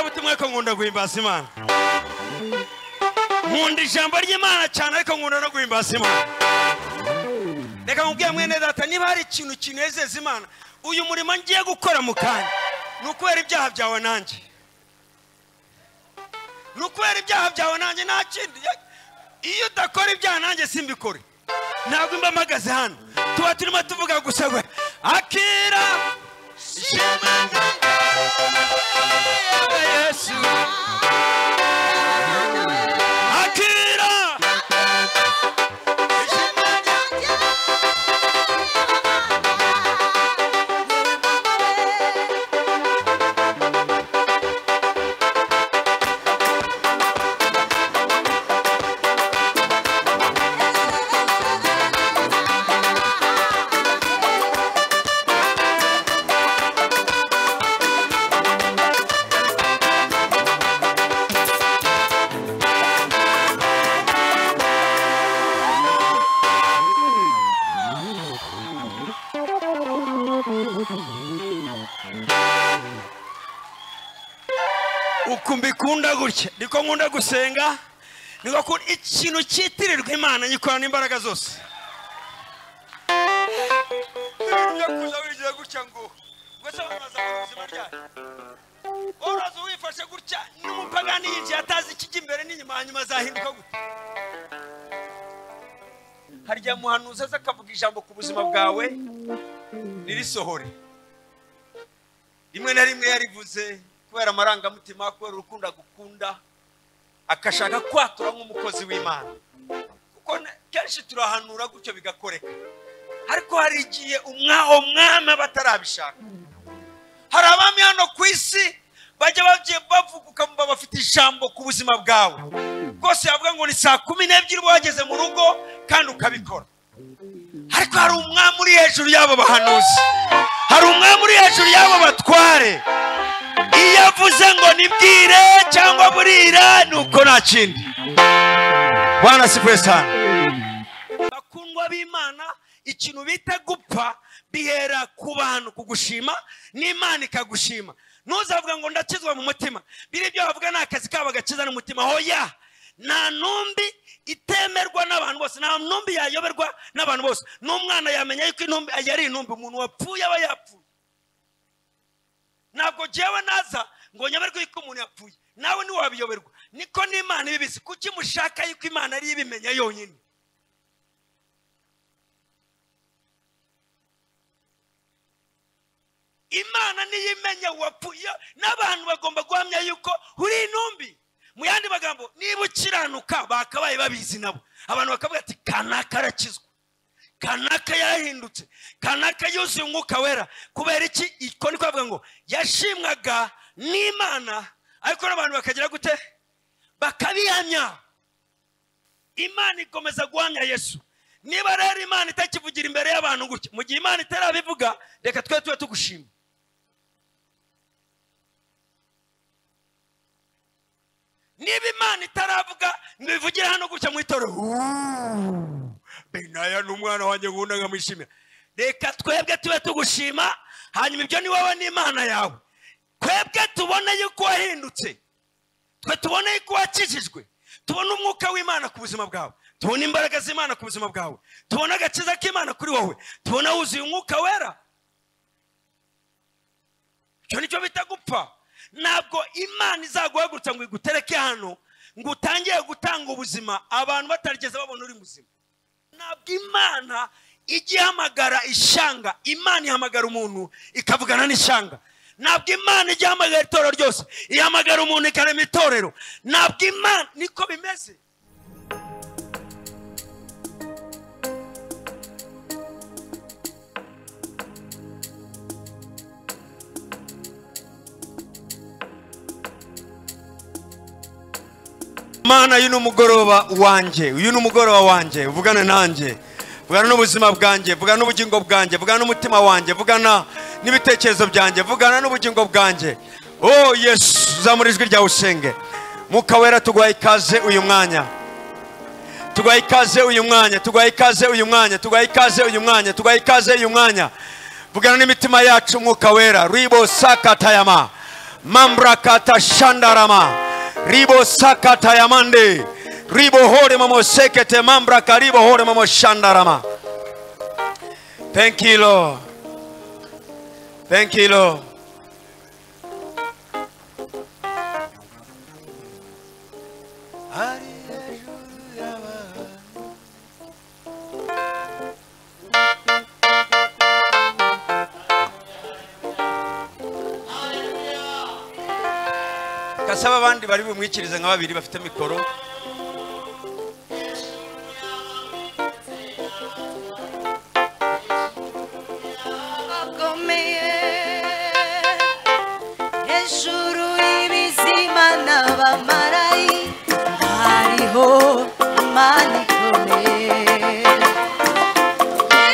mutima ariko nkunda guhimbaza imana nkunda ijambo ry'imana cyane ariko nkunda no guhimbaza imana reka nkubwiye mwene data niba hari ikintu kinezeza imana uyu murimo ngiye gukora mu kanya ni ukubera ibyaha byawe nanjye ni ukubera ibyaha byawe nanjye nta kindi iyo udakora ibyaha nanjye simbikore ntabwo mba mpagaze hano tuba turimo tuvuga gusa we akira yesu akira uku mbikunda gutya niko nkunda gusenga niko ku- ikintu cyitirirwa imana nyikorana imbaraga zose ibintu byo kuza wigira gutya ngo ngo se wamaze ubuzima ryayo waraza wifashe gutya n'umupagani yinjiye atazi ikijya imbere n'inyuma hanyuma azahinduka gutya harya muhanuzi aza akavuga ijambo ku buzima bwawe ririsohore rimwe na rimwe yarivuze kubera amarangamutima kubera urukundo agukunda akashaka kwatura nk'umukozi w'imana kuko na- kenshi turahanura gutyo bigakoreka ariko hari igihe umwa- umwami aba atarabishaka hari abami hano ku isi bajya bagiye bavuga ukamva bafite ijambo ku buzima bwawe rwose yavuga ngo ni saa kumi n'ebyiri uba wageze mu rugo kandi ukabikora ariko hari umwami uri hejuru y'abo bahanuzi hari umwami uri hejuru y'abo batware iyo avuze ngo nibwire cyangwa burira ni uko nta kindi bwana sifuye cyane bakundwa b'imana ikintu bita gupfa bihera ku bantu kugushima n'imana ikagushima ntuzavuga ngo ndakizwa mu mutima biri ibyo bavuga ni akazi kabo gakiza n'umutima hoya nta ntumbi itemerwa n'abantu bose nta ntumbi yayoberwa n'abantu bose n'umwana yamenya yuko intumbi yari intumbi umuntu wapfuye aba yapfuye ntabwo jyewe naza ngo nyoberwe yuko umuntu yapfuye nawe ntiwabiyoberwa niko n'imana ibibizi kuki mushaka yuko imana ariyo ibimenya yonyine imana niyo imenya uwapfuye n'abantu bagomba guhamya yuko uri intumbi mu yandi magambo niba ukiranuka bakabaye babizi nabo abantu bakavuga ati kanaka arakizwa kanaka yarahindutse kanaka yuzuye umwuka wera kubera iki iko ni kuvuga ngo yashimwaga n'imana ariko n'abantu bakagira gute bakabihamya imana ikomeza guhamya yesu niba rero imana itakivugira imbere y'abantu gutya mu gihe imana itarabivuga reka twe tube tugushima niba imana itaravuga ngo ibivugire hano gutya mu itorero "Uuuu, benaya ni umwana wanjye nkunda nkamwishimira reka twebwe tube tugushima hanyuma ibyo ni wowe n'imana yawe twebwe tubone yuko wahindutse twe tubone yuko wakijijwe tubone umwuka w'imana ku buzima bwawe tubone imbaraga z'imana ku buzima bwawe tubone agakiza k'imana kuri wowe tubone wuzuye umwuka wera icyo nicyo bita gupfa ntabwo imana izaguhagurutsa ngo igutereke hano ngo utangiye gutanga ubuzima abantu batarigeze babona uri muzima ntabwo imana ijya ihamagara ishyanga imana ihamagara umuntu ikavugana n'ishyanga ntabwo imana ijya ihamagara itorero ryose ihamagara umuntu ikarema itorero ntabwo imana niko bimeze mana uyu ni umugoroba wanjye uyu ni umugoroba wanjye vugana nanjye vugana n'ubuzima bwanjye vugana n'ubugingo bwanjye vugana n'umutima wanjye vugana n'ibitekerezo byanjye vugana n'ubugingo bwanjye oh yesu zamura ijwi ryawe usenge mwuka wera tuguhaye ikaze uyu mwanya tuguhaye ikaze uyu mwanya tuguhaye ikaze uyu mwanya tuguhaye ikaze uyu mwanya tuguhaye ikaze uyu mwanya vugana n'imitima yacu mwuka wera ribo sakatayama mamrakata shandarama ribo sakata yamande ribo hore mamosekete mambraka ribo hore mamoshandarama thank you lord thank you lord Hari ejo yaba. kasaba abandi bari bumwikirize nka babiri bafite mikoro akomeye hejuru y'ibizima n'abamarayi hariho imana ikomeye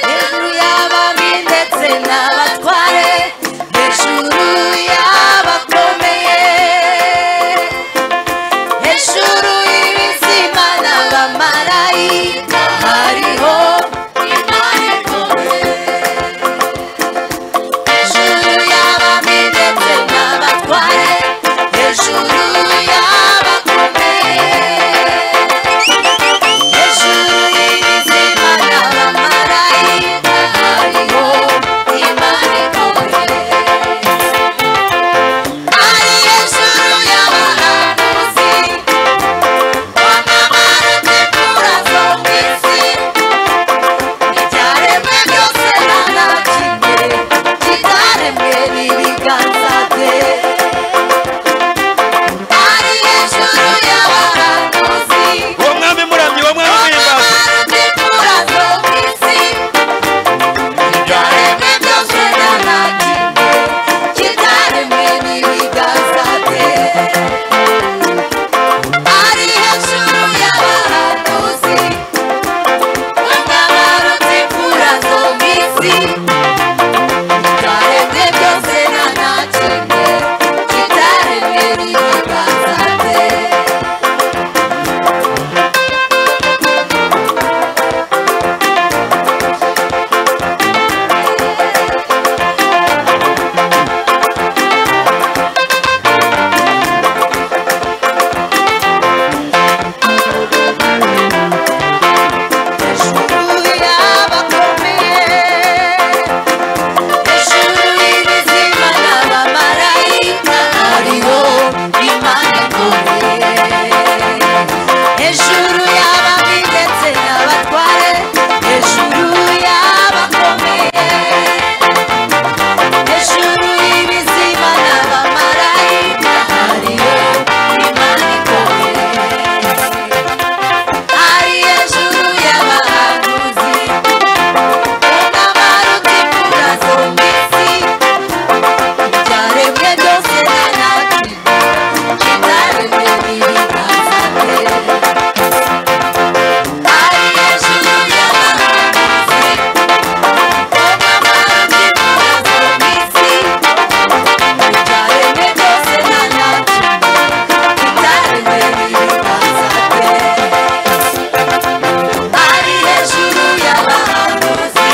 hejuru y'ababi ndetse n'abatware hejuru y'abakomeye hejuru y'ibizima n'abamarayika hariho imana ikomeye hejuru y'ababi ndetse n'abatware hejuru y'abakomeye hejuru y'ibizima n'abamarayika hariho imana ikomeye ari hejuru y'abahanuzi bamamara tempura zo mu isi ibyaremwe byose ntanakimwe kitaremwe n'ibiganza bye ari hejuru y'abahanuzi uwo mwami muramyi uwo mwami uhimbaza bamara zo ku isi ibyaremwe byose ntanakimwe kitaremwe n'ibiganza bye ari hejuru y'abahanuzi bamara tempura zo mu isi Karemwe byose nta na kimwe kitaremwe n'ibiganza bye. Hejuru y'abakomeye hejuru y'ibizima n'abamarayika hariho imana ikomeye hejuru y'ababi ndetse n'abatware hejuru y'abakomeye hejuru y'ibizima n'abamarayika hariho imana ikomeye hari hejuru y'abahanuzi Ari hejuru y'abahanuzi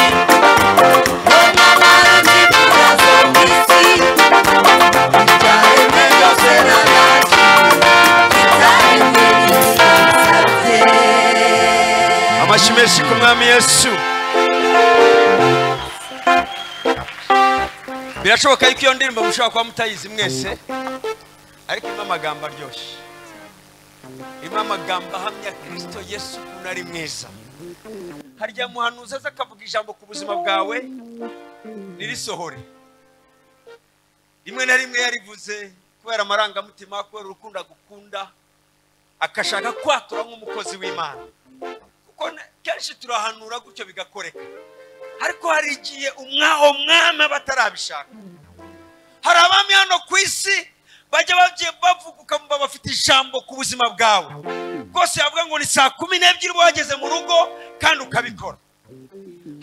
amashyi menshi ku mwami yesu birashoboka yuko iyo ndirimbo mushobora kuba mutayizi mwese ariko irimo amagambo aryoshye irimo amagambo ahamya kirisito yesu ukuntu ari mwiza harya muhanuzi aza akavuga ijambo ku buzima bwawe ririsohore rimwe na rimwe yarivuze kubera amarangamutima kubera urukundo agukunda akashaka kwatura nk'umukozi w'imana kuko na- kenshi turahanura gutyo bigakoreka ariko hari igihe umwa umwami aba atarabishaka hari abami hano ku isi bajya bagiye bavuga ukamva bafite ijambo ku buzima bwawe rwose yavuga ngo ni saa kumi n'ebyiri uba wageze mu rugo kandi ukabikora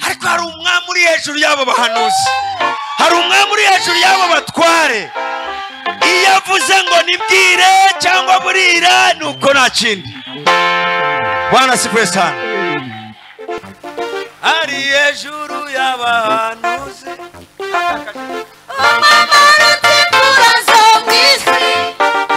ariko hari umwami uri hejuru y'abo bahanuzi hari umwami uri hejuru y'abo batware iyo avuze ngo nibwire cyangwa burira ni uko nta kindi bwana sikuye sana ari hejuru y'abahanuzi Mama, no te curas, oh, mi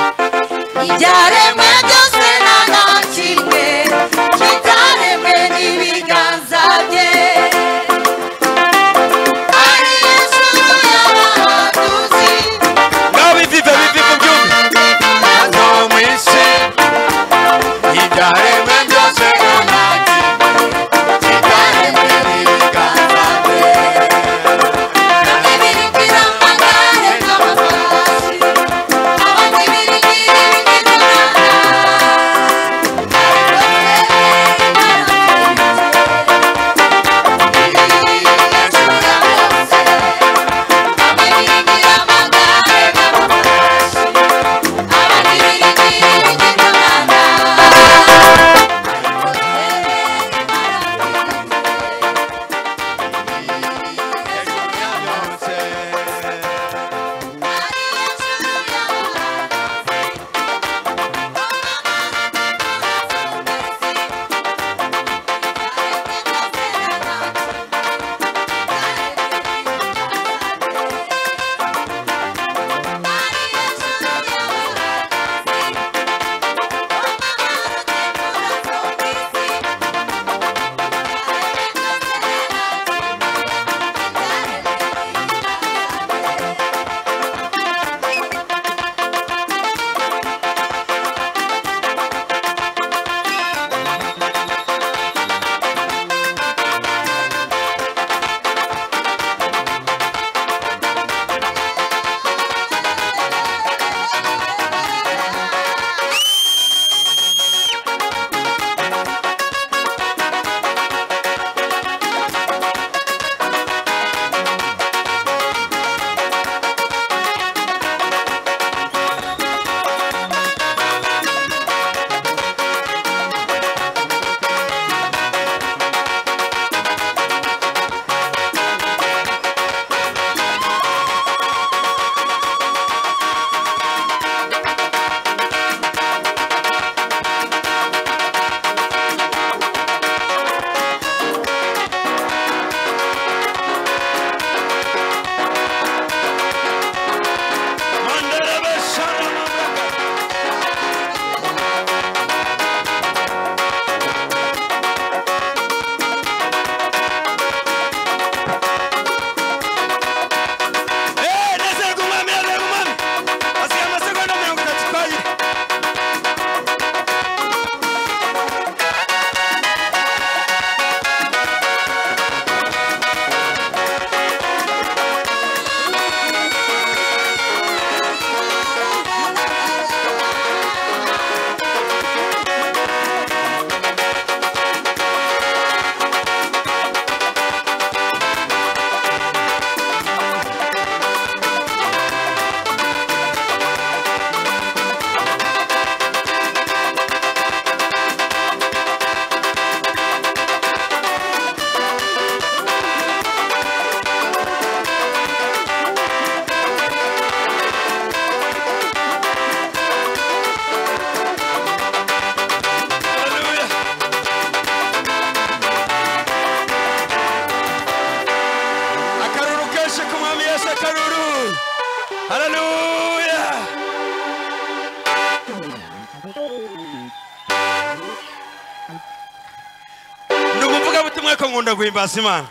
ariko nkunda guhimbaza imana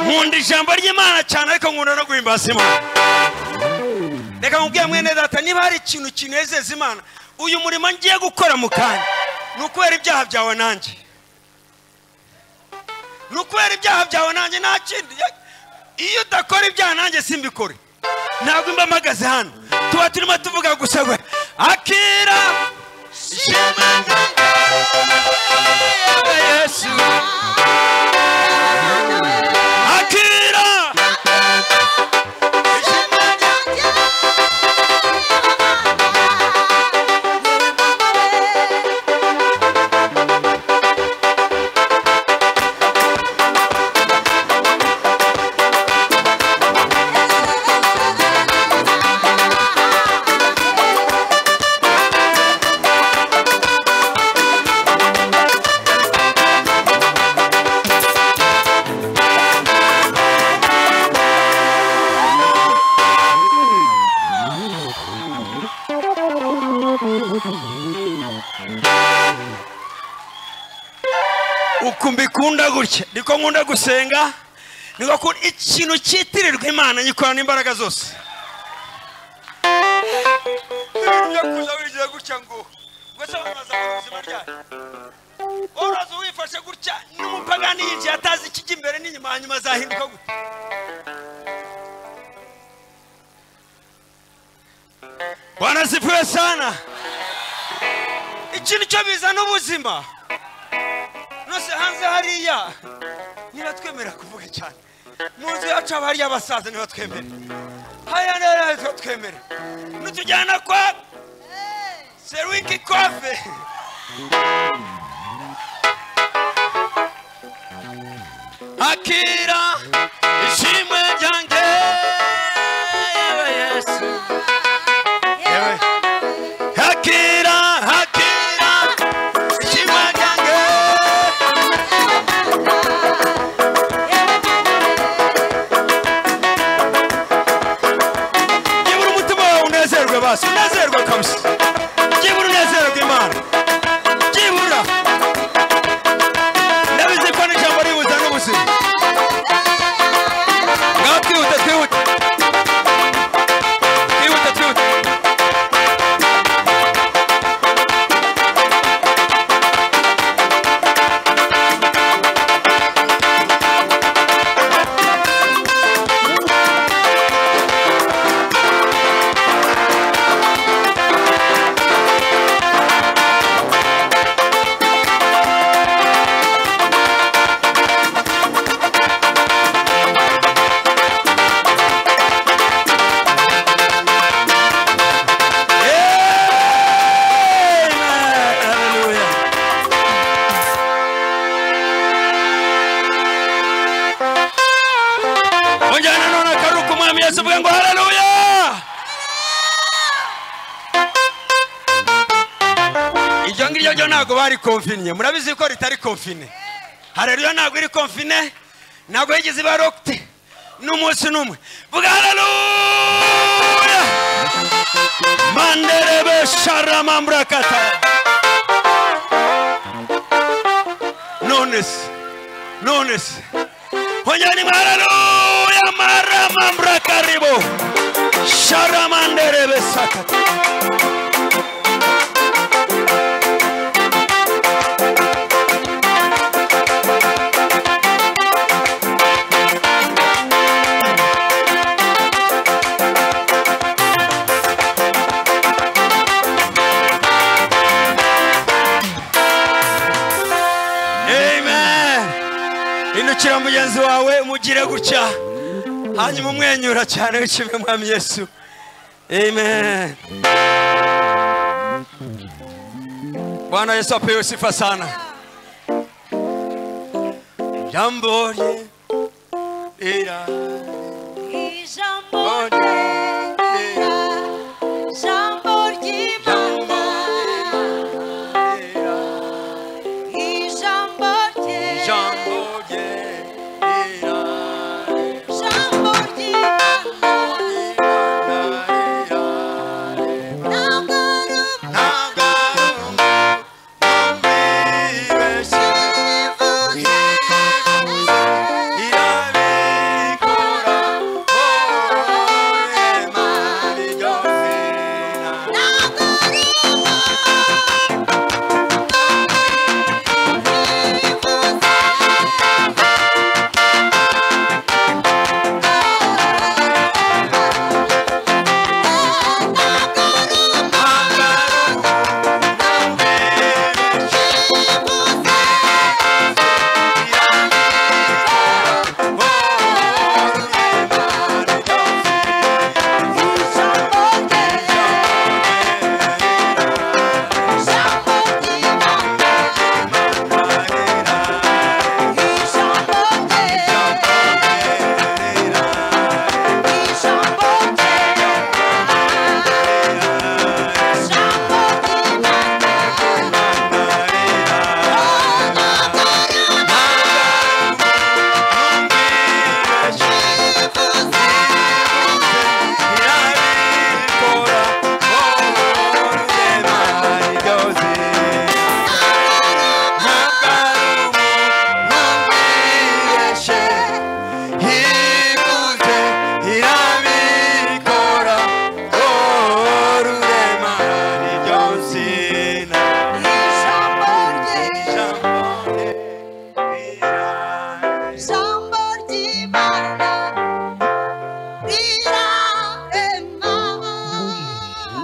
nkunda ijambo ry'imana cyane ariko nkunda no guhimbaza imana reka nkubwire mwene data niba hari ikintu kinezeza imana uyu murimo ngiye gukora mu kanya ni ukubera ibyaha byawe nanjye ni ukubera ibyaha byawe nanjye nta kindi iyo udakora ibyaha nanjye simbikore ntabwo mba mpagaze hano tuba turimo tuvuga gusa we akira shimana yesu akira uku mbikunda gutya niko nkunda gusenga niko ku- ikintu cyitirirwa imana nyikora n'imbaraga zose ibintu byo kuza wigira gutya ngo ubwo se wamaze ubuzima ryayo waraza wifashe gutya n'umupagani yinjiye atazi ikijya imbere n'inyuma hanyuma azahinduka gute bwana sipiwe sana ikintu cyo bizana ubuzima nose hanze hariya ntibatwemera kuvuga cyane mu nzu yacu haba hariyo abasaza ntibatwemere hariya naho ntibatwemere nutujyana kwa seruwiki kofe akira ishimwe ryanjye yewe yesu yewe akira akira ishimwe ryanjye Gibura umutima wawe unezerwe basi unezerwe kabisa gibura unezerwe imana gibura ndabizi ko n'ijambo ribuza n'ubuzima ngaho twihute twihute twihute twihute Amen. Hallelujah. Ongera nanone akaruka umwami Yesu uvuge ngo haleluya iryo ngiryo ryo ntabwo bari konfinye murabizi ko ritari konfine haleluya ntabwo iri konfine ntabwo yigeze iba rokite n'umunsi n'umwe vuga haleluya manderebe sharamamburakata none se none se honyani haleluya maramamburakaribo sharamanderebe sakata amen inukira mugenzi wawe umugire gutya hanyuma umwenyura cyane w'ikibi mwami yesu amen bwana yesu apewe sifa sana jambo rye rira Ijambo ryera, ijambo ry'Imana, rira ijambo ryera, jambo rye rira ijambo ry'Imana, ntabwo ari ntabwo ari umwe mu mibeshye ubwibeshye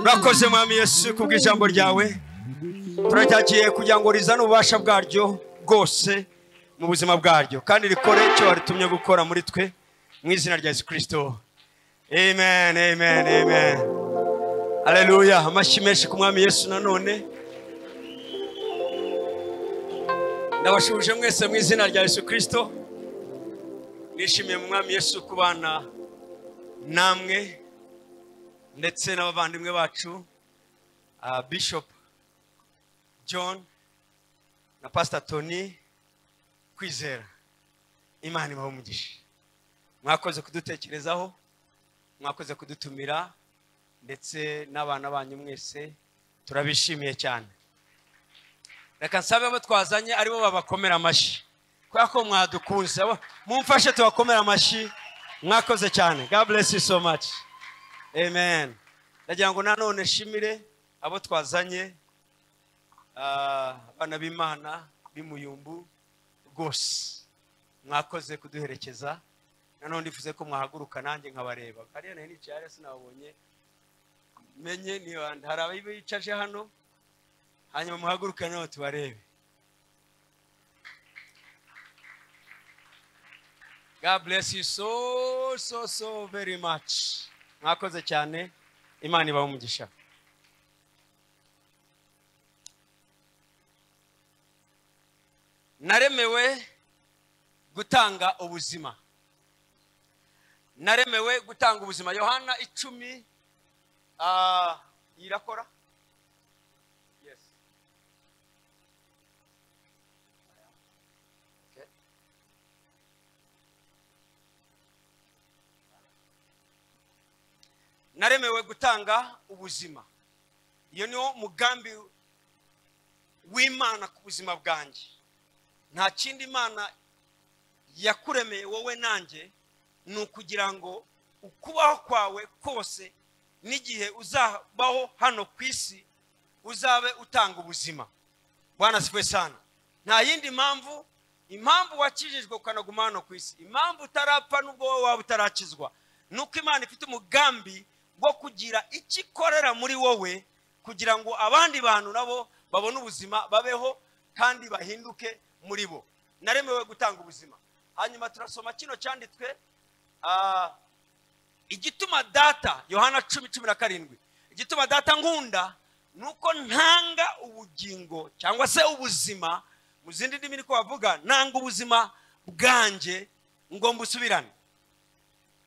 urakoze mwami yesu kubw'ijambo ryawe turaryagiye kugira ngo rizane ububasha bwaryo bwose mu buzima bwaryo kandi rikore icyo waritumye gukora muri twe mu izina rya yesu kirisito amen amen amen aleluya amashyi menshi ku mwami yesu nanone ndabashubije mwese mu izina rya yesu kirisito nishimiye mu mwami yesu kubana namwe ndetse n'abavandimwe bacu ah, bishop john na pastor tony kwizera imana ibaha umugisha mwakoze kudutekerezaho mwakoze kudutumira ndetse n'abana banyu mwese turabishimiye cyane reka nsabe abo twazanye aribo babakomera amashyi kubera ko mwadukunze abo- mumfashe tubakomere amashyi mwakoze cyane god bless you so much amen ndagira ngo nanone nshimire abo twazanye Ah, abana b'imana b'imuyumbu rwose mwakoze kuduherekeza nanone ndifuze ko mwahaguruka nanjye nkabareba hariya nayo nicaye hariya sinababonye menye niba hari abayicaje hano hanyuma muhaguruke nawe tubarebe God bless you so so so very much mwakoze cyane imana ibahe umugisha naremewe gutanga ubuzima naremewe gutanga ubuzima yohana icumi ah, irakora Yes. Okay. naremewe gutanga ubuzima iyo niwo mugambi w'imana ku buzima bwanjye nta kindi imana yakuremeye wowe nanjye ni ukugira ngo ukubaho kwawe kose n'igihe uzabaho hano ku isi uzabe utanga ubuzima bwana sikwe sana nta yindi mpamvu impamvu wakijijwe ukanaguma hano ku isi impamvu utarapfa n'ubwo wowe waba utarakizwa ni uko imana ifite umugambi wo kugira icyo ikorera muri wowe kugira ngo abandi bantu nabo babone ubuzima babeho kandi bahinduke muri bo naremewe gutanga ubuzima hanyuma turasoma kino cyanditswe ah, igituma data yohana cumi cumi na karindwi igituma data nkunda ni uko ntanga ubugingo cyangwa se ubuzima mu zindi ndimi niko bavuga nanga ubuzima bwanjye ngo mbusubirane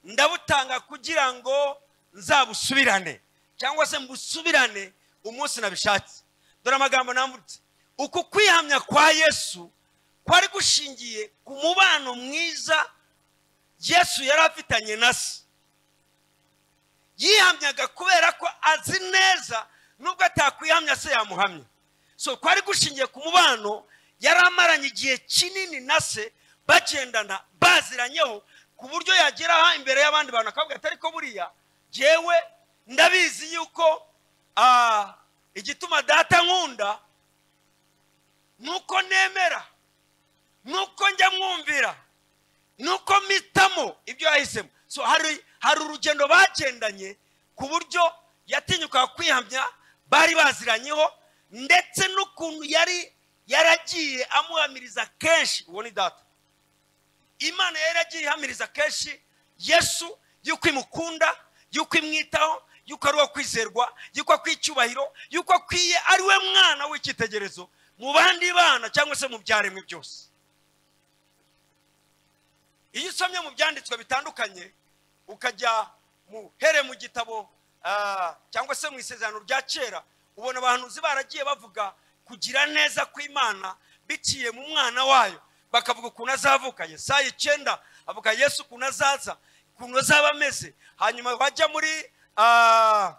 ndabutanga kugira ngo nzabusubirane cyangwa se mbusubirane umunsi nabishatse dore amagambo nambutse uku kwihamya kwa yesu kwari gushingiye ku mubano mwiza yesu yari afitanye na se yihamyaga kubera ko azi neza nubwo atakwihamya se yamuhamya so kwari gushingiye ku mubano yari amaranye igihe kinini na se bagendana baziranyeho ku buryo yagera aha imbere y'abandi bantu akavuga ati ariko buriya jyewe ndabizi yuko ah, igituma data nkunda ni uko nemera ni uko njya mwumvira ni uko mpitamo ibyo yahisemo so hari hari urugendo bagendanye ku buryo yatinyukaga kwihamya bari baziranyeho ndetse n'ukuntu yari yaragiye amuhamiriza kenshi uwo ni data imana yari yaragiye ihamiriza kenshi yesu y'uko imukunda y'uko imwitaho y'uko ari uwo kwizerwa y'uko akwiye icyubahiro y'uko akwiye ari we mwana w'icyitegererezo mu bandi bana cyangwa se mu byaremwe byose iyo usomye mu byanditswe bitandukanye ukajya mu here mu gitabo ah, cyangwa se mu isezerano rya kera ubona abahanuzi baragiye bavuga kugira neza kw'imana biciye mu mwana wayo bakavuga ukuntu azavuka yesaya icyenda avuga yesu ukuntu azaza ukuntu azaba ameze hanyuma bajya muri ah,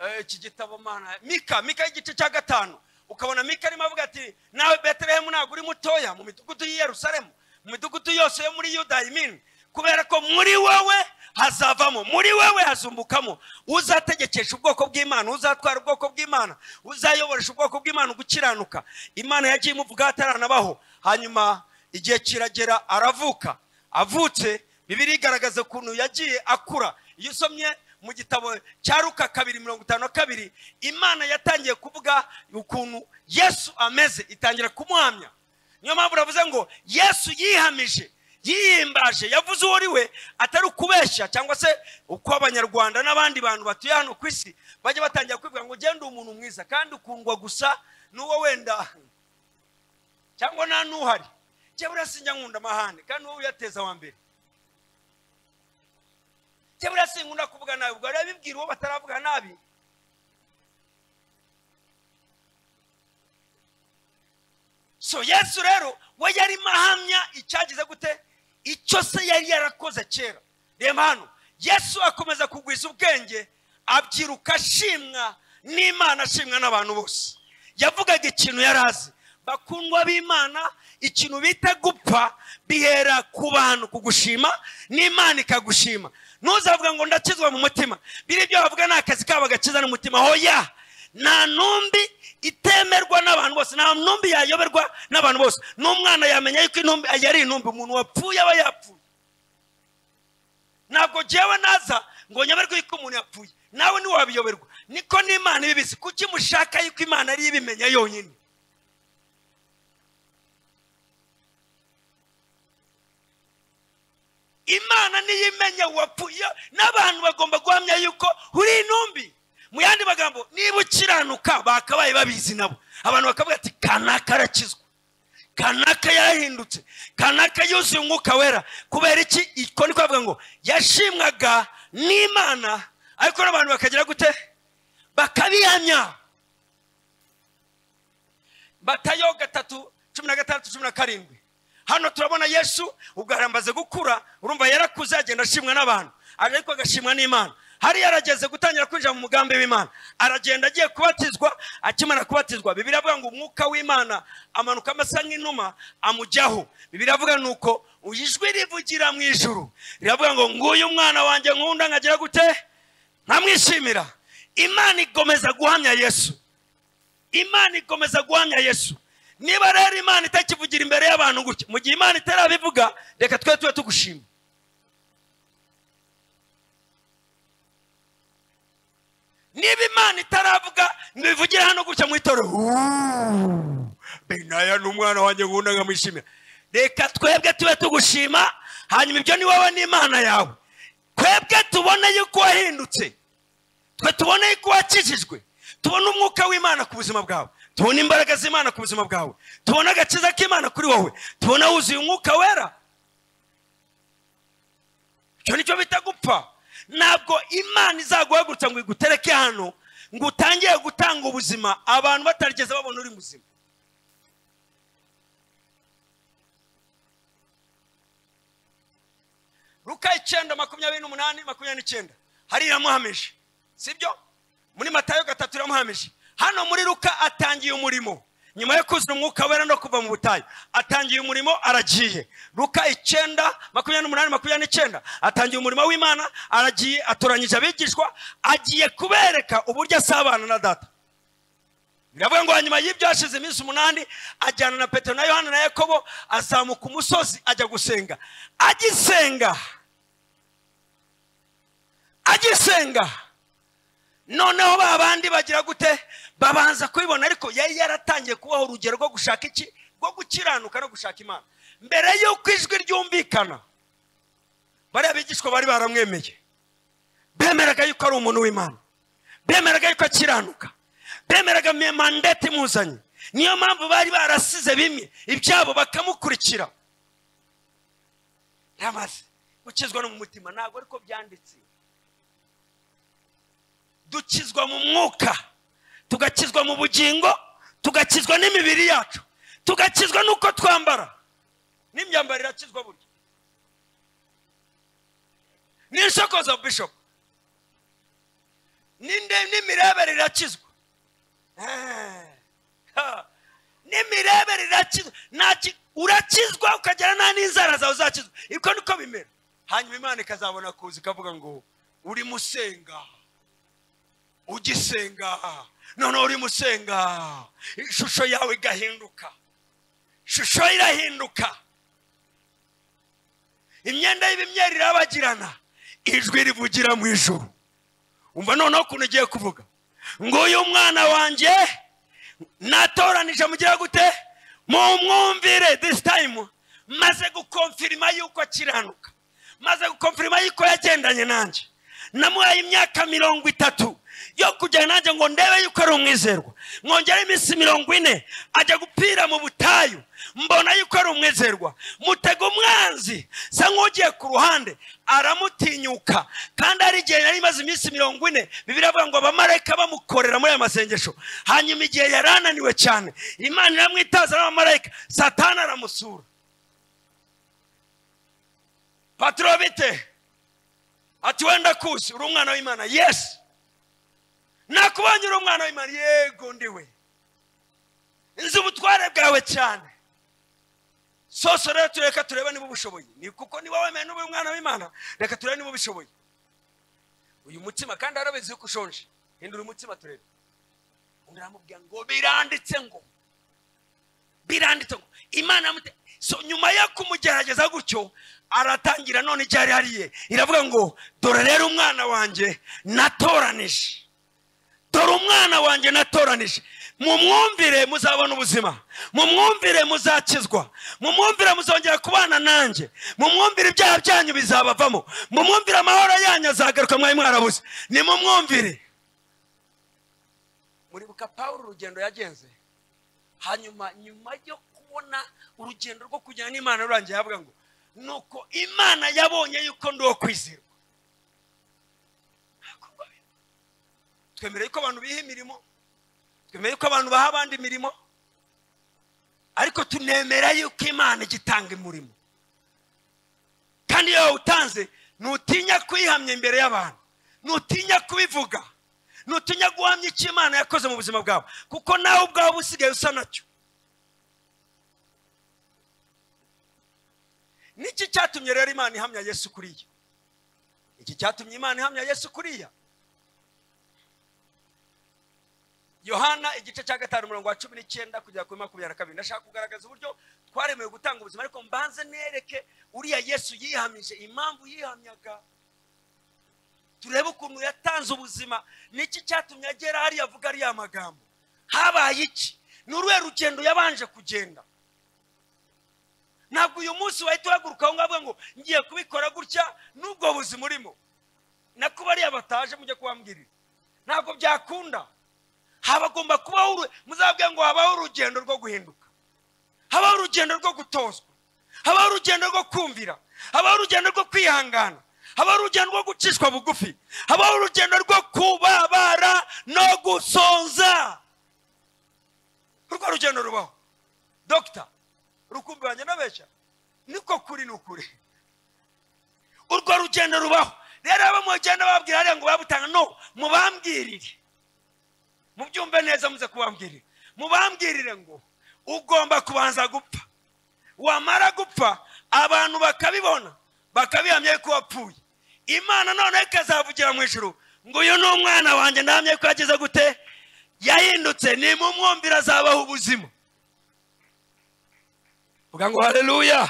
eh, iki gitabo mana mika mika y'igice cya gatanu ukabona mika arimo avuga ati nawe betelehemu ntabwo uri mutoya mu midugudu y'i yerusalemu mu midugudu yose yo muri yuda imini kubera ko muri wowe hazavamo muri wowe hazumbukamo uzategekesha ubwoko bw'imana uzatwara ubwoko bw'imana uzayoboresha ubwoko bw'imana gukiranuka imana yagiye imuvuga ataranabaho hanyuma igihe kiragera aravuka avutse bibiri igaragaza ukuntu yagiye akura iyo usomye mu gitabo cya ruka kabiri mirongo itanu na kabiri imana yatangiye kuvuga ukuntu yesu ameze itangira kumuhamya niyo mpamvu uravuze ngo yesu yihamije yiyimbaje yavuze uwo we atari ukubeshya cyangwa se uko abanyarwanda n'abandi bantu batuye hano ku isi bajya batangira kwivuga ngo ugende umuntu mwiza kandi ukundwa gusa n'uwo wenda cyangwa nta n'uhari njye buriya sinjya nkunda amahane kandi wowe uyateza wa mbere njye buriya sinkunda kuvuga nabi ubwo rero bibwira uwo bataravuga nabi so yesu rero we yarimo ahamya icyagize gute icyo se yari yarakoze kera reba hano yesu akomeza kugwiza ubwenge abyiruka ashimwa n'imana ashimwa n'abantu bose yavugaga ikintu yari azi bakundwa b'imana ikintu bita gupfa bihera ku bantu kugushima n'imana ikagushima ntuzavuga ngo ndakizwa mu mutima biri ibyo bavuga ni akazi kabo gakiza n'umutima hoya nta ntumbi itemerwa n'abantu bose nta ntumbi yayoberwa n'abantu bose n'umwana yamenya yuko intumbi yari intumbi umuntu wapfuye aba yapfuye ntabwo njyewe naza ngo nyoberwe yuko umuntu yapfuye nawe ntiwabiyoberwa niko n'imana ibibizi kuki mushaka yuko imana ariyo ibimenya yonyine imana niyo imenya wapfuye n'abantu bagomba guhamya yuko uri intumbi mu yandi magambo niba ukiranuka bakabaye babizi nabo abantu bakavuga ati kanaka arakizwa kanaka yarahindutse kanaka yuzuye umwuka wera kubera iki iko ni kuvuga ngo yashimwaga n'imana ariko n'abantu bakagira gute bakabihamya batayo gatatu cumi na gatandatu cumi na karindwi hano turabona yesu ubwo arambaze gukura urumva yarakuze agenda ashimwa n'abantu ariko agashimwa n'imana hariya arageze gutangira kwinjira mu mugambi w'imana aragenda agiye kubatizwa akimara kubatizwa bibiri avuga ngo umwuka w'imana amanuka amasa nk'inuma amujyaho bibiri avuga ni uko ijwi rivugira mu ijuru riravuga ngo nguyu umwana wanjye nkunda nkagira gute nkamwishimira imana igomeza guhamya yesu imana igomeza guhamya yesu niba rero imana itakivugira imbere y'abantu gutya mu gihe imana itarabivuga reka twe tube tugushima niba imana itaravuga ngo ibivugire hano gutya mu itorero benaya ni umwana wanjye nkunda nkamwishimira reka twebwe tube tugushima hanyuma ibyo ni wowe n'imana yawe twebwe tubone yuko wahindutse twe tubone yuko wakijijwe tubone umwuka w'imana ku buzima bwawe tubone imbaraga z'imana ku buzima bwawe tubone agakiza k'imana kuri wowe tubone wuzuye umwuka wera icyo ni cyo bita gupfa ntabwo imana izaguhagurutsa ngo igutereke hano ngo utangiye gutanga ubuzima abantu batarigeze babona uri muzima ruka icyenda makumyabiri n'umunani makumyabiri n'icyenda hariya iramuhamije sibyo muri matayo gatatu iramuhamije hano muri ruka atangiye umurimo nyuma yo kuzura umwuka wera no kuva mu butayu atangiye umurimo aragiye ruka icyenda makumyabiri n'umunani makumyabiri n'icyenda atangiye umurimo w'imana aragiye atoranyije abigishwa agiye kubereka uburyo asabana na data biravuga ngo hanyuma y'ibyo hashize iminsi umunani ajyana na petero na yohana na yakobo azamuka umusozi ajya gusenga agisenga agisenga noneho ba bandi bagira gute babanza kubibona ariko yari yaratangiye kubaho urugero rwo gushaka iki rwo gukiranuka no gushaka imana mbere y'uko ijwi ryumvikana bariya bigishwa bari baramwemeye bemeraga yuko ari umuntu w'imana bemeraga yuko akiranuka bemeraga mandate imuzanye niyo mpamvu bari barasize bimwe ibyabo bakamukurikira yamaze gukizwa no mu mutima ntabwo ariko byanditse dukizwa mu mwuka tugakizwa mu bugingo tugakizwa n'imibiri yacu tugakizwa n'uko twambara n'imyambaro irakizwa burya n'ishoko za bishop n'imirebere irakizwa n'imirebere irakizwa urakizwa ukagera nta n'inzara zawe zakizwa ibyo niko bimera hanyuma imana ikazabona kuza ikavuga ngo uri musenga ugisenga noneho urimo usenga ishusho yawe igahinduka ishusho irahinduka imyenda y'ibimyeri irabagirana ijwi rivugira mu ijoro umva noneho ukuntu ugiye kuvuga ngo uyu mwana wanjye natoranije mugire gute mumwumvire this time maze gukomfirima yuko akiranuka maze gukomfirima yuko yagendanye nanjye namuhaye imyaka mirongo itatu yo kujyana nanjye ngo ndebe yuko ari umwizerwa mwongere iminsi mirongo ine ajya gupfira mu butayu mbona yuko ari umwizerwa mutega umwanzi sa nk'ugiye ku ruhande aramutinyuka kandi hari igihe yari imaze iminsi mirongo ine bibiri avuga ngo abamarayika bamukorera muri aya masengesho hanyuma igihe yari ananiwe cyane imana iramwitaza n'abamarayika satana aramusura paturo bite ati wenda kusi uri umwana w'imana yesi nakubonye uri umwana w'imana yego ndiwe nzi ubutware bwawe cyane sose rero tureka turebe niba ubushoboye ni kuko niba wemeye n'uba umwana w'imana reka turebe niba ubishoboye uyu mutima kandi arabizi yuko ushonje hindura umutima turebe undi aramubwira ngo biranditse ngo biranditse ngo imana yamute so nyuma yo kumugerageza gutyo aratangira none igihe ari hariye iravuga ngo dore rero umwana wanjye natoranije dore umwana wanjye natoranije mumwumvire muzabona ubuzima mumwumvire muzakizwa mumwumvire muzongera kubana nanjye mumwumvire ibyaha byanyu bizabavamo mumwumvire amahoro yanyu azagaruka mwari mwarabuze nimumwumvire muribuka pawulo urugendo yagenze hanyuma nyuma yo kubona urugendo rwo kujyana n'imana rurangiye yavuga ngo nuko imana yabonye yuko ndi uwo kwizerwa twemera yuko abantu biha imirimo twemera yuko abantu baha abandi imirimo ariko tunemera yuko imana igitanga umurimo kandi iyo wawutanze nutinya kuyihamya imbere y'abantu nutinya kubivuga nutinya guhamya icyo imana yakoze mu buzima bwawe kuko nawe ubwawe uba usigaye usa nacyo niki cyatumye rero imana ihamya yesu kuriya iki cyatumye imana ihamya yesu kuriya yohana igice cya gatanu umurongo wa cumi n'icyenda kugera kuri makumyabiri na kabiri ndashaka kugaragaza uburyo twaremewe gutanga ubuzima ariko mbanze nereke uriya yesu yihamije impamvu yihamyaga turebe ukuntu yatanze ubuzima niki cyatumye agera hariya avuga ariya magambo habaye iki ni uruhe rugendo yabanje kugenda ntabwo uyu munsi wahita uhaguruka aho ngaho ngo ngiye kubikora gutya n'ubwo buzima urimo nako bariya bataje mujye kubambwirira ntabwo byakunda habagomba kubaho muzabwira ngo habaho urugendo rwo guhinduka habaho urugendo rwo gutozwa habaho urugendo rwo kumvira habaho urugendo rwo kwihangana habaho urugendo rwo gucishwa bugufi habaho urugendo rwo kubabara no gusonza urwo rugendo rubaho dogita urukumbi wanjye nabeshya niko kuri ni ukuri urwo rugendo rubaho rero abo mugenda babwira hariya ngo babutanga no mubambwirire mubyumve neza muze kubambwirira mubambwirire ngo ugomba kubanza gupfa wamara gupfa abantu bakabibona bakabihamya yuko wapfuye imana noneho ikazavugira mu ijoro ngo uyu ni umwana wanjye ndahamya yuko yagize gute yahindutse nimumwumvira azabaho ubuzima vuga ngo hareruya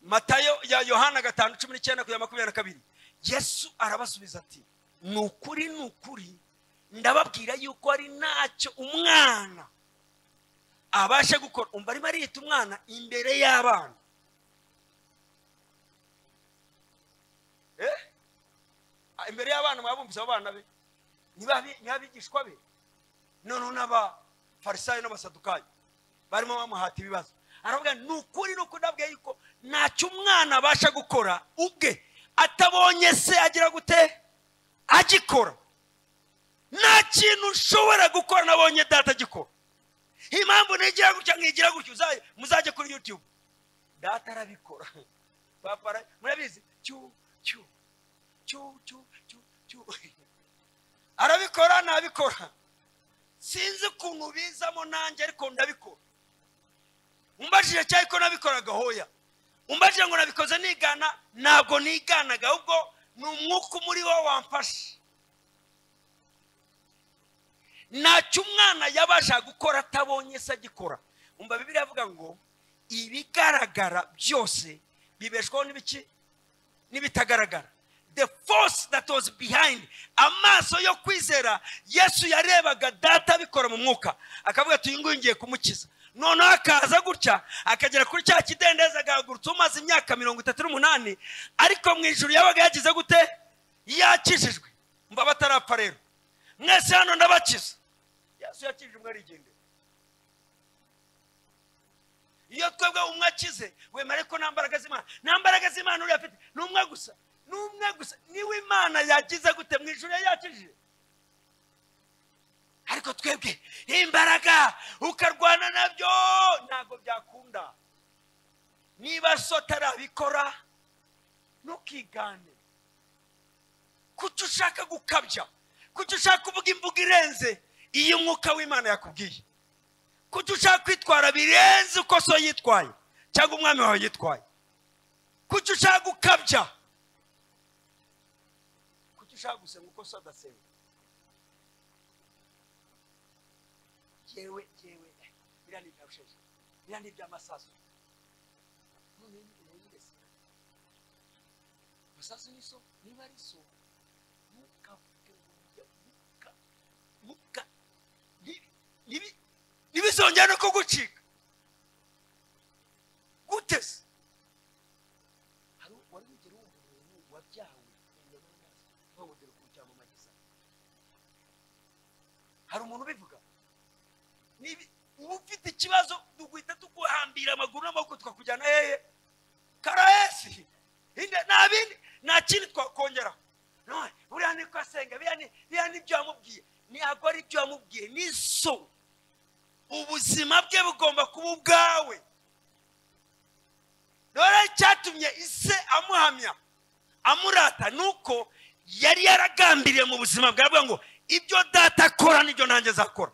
matayo ya yohana gatanu cumi n'icyenda kugera makumyabiri na kabiri yesu arabasubiza ati ni ukuri ni ukuri ndababwira yuko ari ntacyo umwana abashe gukora umva arimo ariyita umwana imbere y'abana imbere y'abana mwabumvise abo bana be ntibabigishwa be noneho n'aba farisayo n'abasadukayo barimo bamuhata ibibazo aravuga ni ukuri ni ukuri ndabwiye yuko ntacyo umwana abasha gukora ubwe atabonye se agira gute agikora nta kintu ushobora gukora nabonye data agikora impamvu nigira gutya nkigira gutya muzajye kuri yutube data arabikora papa murabizi cyu cyu cyu cyu cyu cyu arabikora ntabikora sinzi ukuntu bizamo nanjye ariko ndabikora umbajije cyangwa ko nabikoraga hoya umbajije ngo nabikoze nigana ntabwo niganaga ahubwo ni umwuka umuri wo wamfashe ntacyo umwana yabasha gukora atabonye se agikora umva bibiri avuga ngo ibigaragara byose bibeshwaho n'ibiki n'ibitagaragara the force that was behind amaso yo kwizera yesu yarebaga data abikora mu mwuka akavuga ati uyu nguyu ngiye kumukiza noneho akaza gutya akagera kuri cya kidendezi agahagurutsa umaze imyaka mirongo itatu n'umunani ariko mu ijoro yabaga yagize gute yakijijwe mba batarapfa rero mwese hano ndabakiza yesu yakijije umwe arigendera iyo twebwe umwe akize wemere ko nta mbaraga z'imana nta mbaraga z'imana uriya afite ni umwe gusa ni umwe gusa niwe imana yagize gute mu ijoro yakijije ariko twebwe imbaraga ukarwana nabyo ntabwo byakunda niba so atarabikora ntukigane kuki ushaka gukabya kuki ushaka kuvuga imvugo irenze iyo umwuka w'imana yakubwiye kuki ushaka kwitwara birenze uko so yitwaye cyangwa umwami wawe yitwaye kuki ushaka gukabya kuki ushaka gusenga uko so adasenga yewe yewe biriya ni ibyarusheje biriya ni iby'amasaso none ni yirese amasaso ni so niba ari so ntukavuge ngo ujya muka muka ntibi- ntibi- ntibizongere no kugucika gute se hari u- wari wigera wumva umuntu wabyawe inyama y'amazi ntawugere ku cyangwa amagisa hari umuntu ubivuga Nibi- uba ufite ikibazo duhita tuguhambira amaguru n'amaboko tukakujyana hehe karayesi Inde- nta bindi nta kindi twakongera None, buriya niko asenga biriya ni- biriya ni ibyo yamubwiye ntabwo ari ibyo yamubwiye ni so ubuzima bwe bugomba kuba ubwawe rero icyatumye ise amuhamya amurata ni uko yari yaragambiriye mu buzima bwawe ngo ibyo data akora nibyo nanjye azakora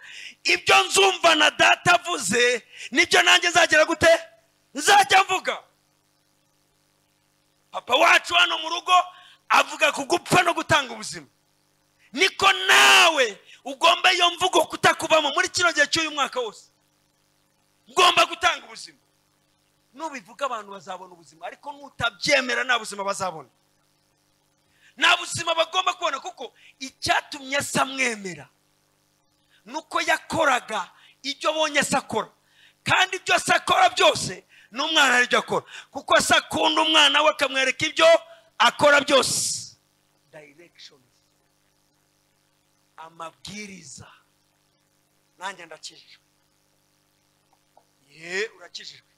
ibyo nzumva na data avuze nibyo nanjye nzagera gute nzajya mvuga papa wacu hano mu rugo avuga ku gupfa no gutanga ubuzima niko nawe ugomba iyo mvugo kutakubamo muri kino gihe cy'uyu mwaka wose ugomba gutanga ubuzima nubivuga abantu bazabona ubuzima ariko nutabyemera nta buzima bazabona nta buzima bagomba kubona kuko icyatumye asa amwemera ni uko yakoraga ibyo abonye asa akora kandi ibyo asa akora byose n'umwana aribyo akora kuko asa akunda umwana we akamwereka ibyo akora byose directions amabwiriza nanjye ndakijijwe ye urakijijwe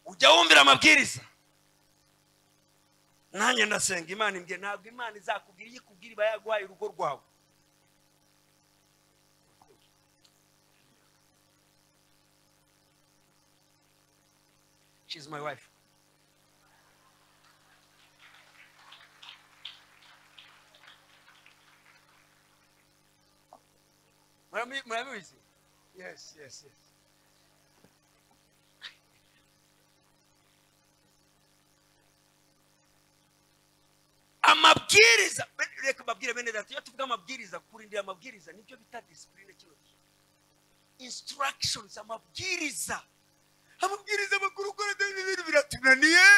ujya wumvira amabwiriza nanjye ndasenga imana imbwiye ntabwo imana izakubwira iyo ikubwira iba yaguhaye urugo rwawe she's my wife murabi- murabizi yes yes yes amabwiriza be- reka mbabwire bene data iyo tuvuga amabwiriza kurindira amabwiriza nibyo bita disipurine kino gihe instructions amabwiriza amabwiriza amakuru ukora ibyo bintu biratunaniye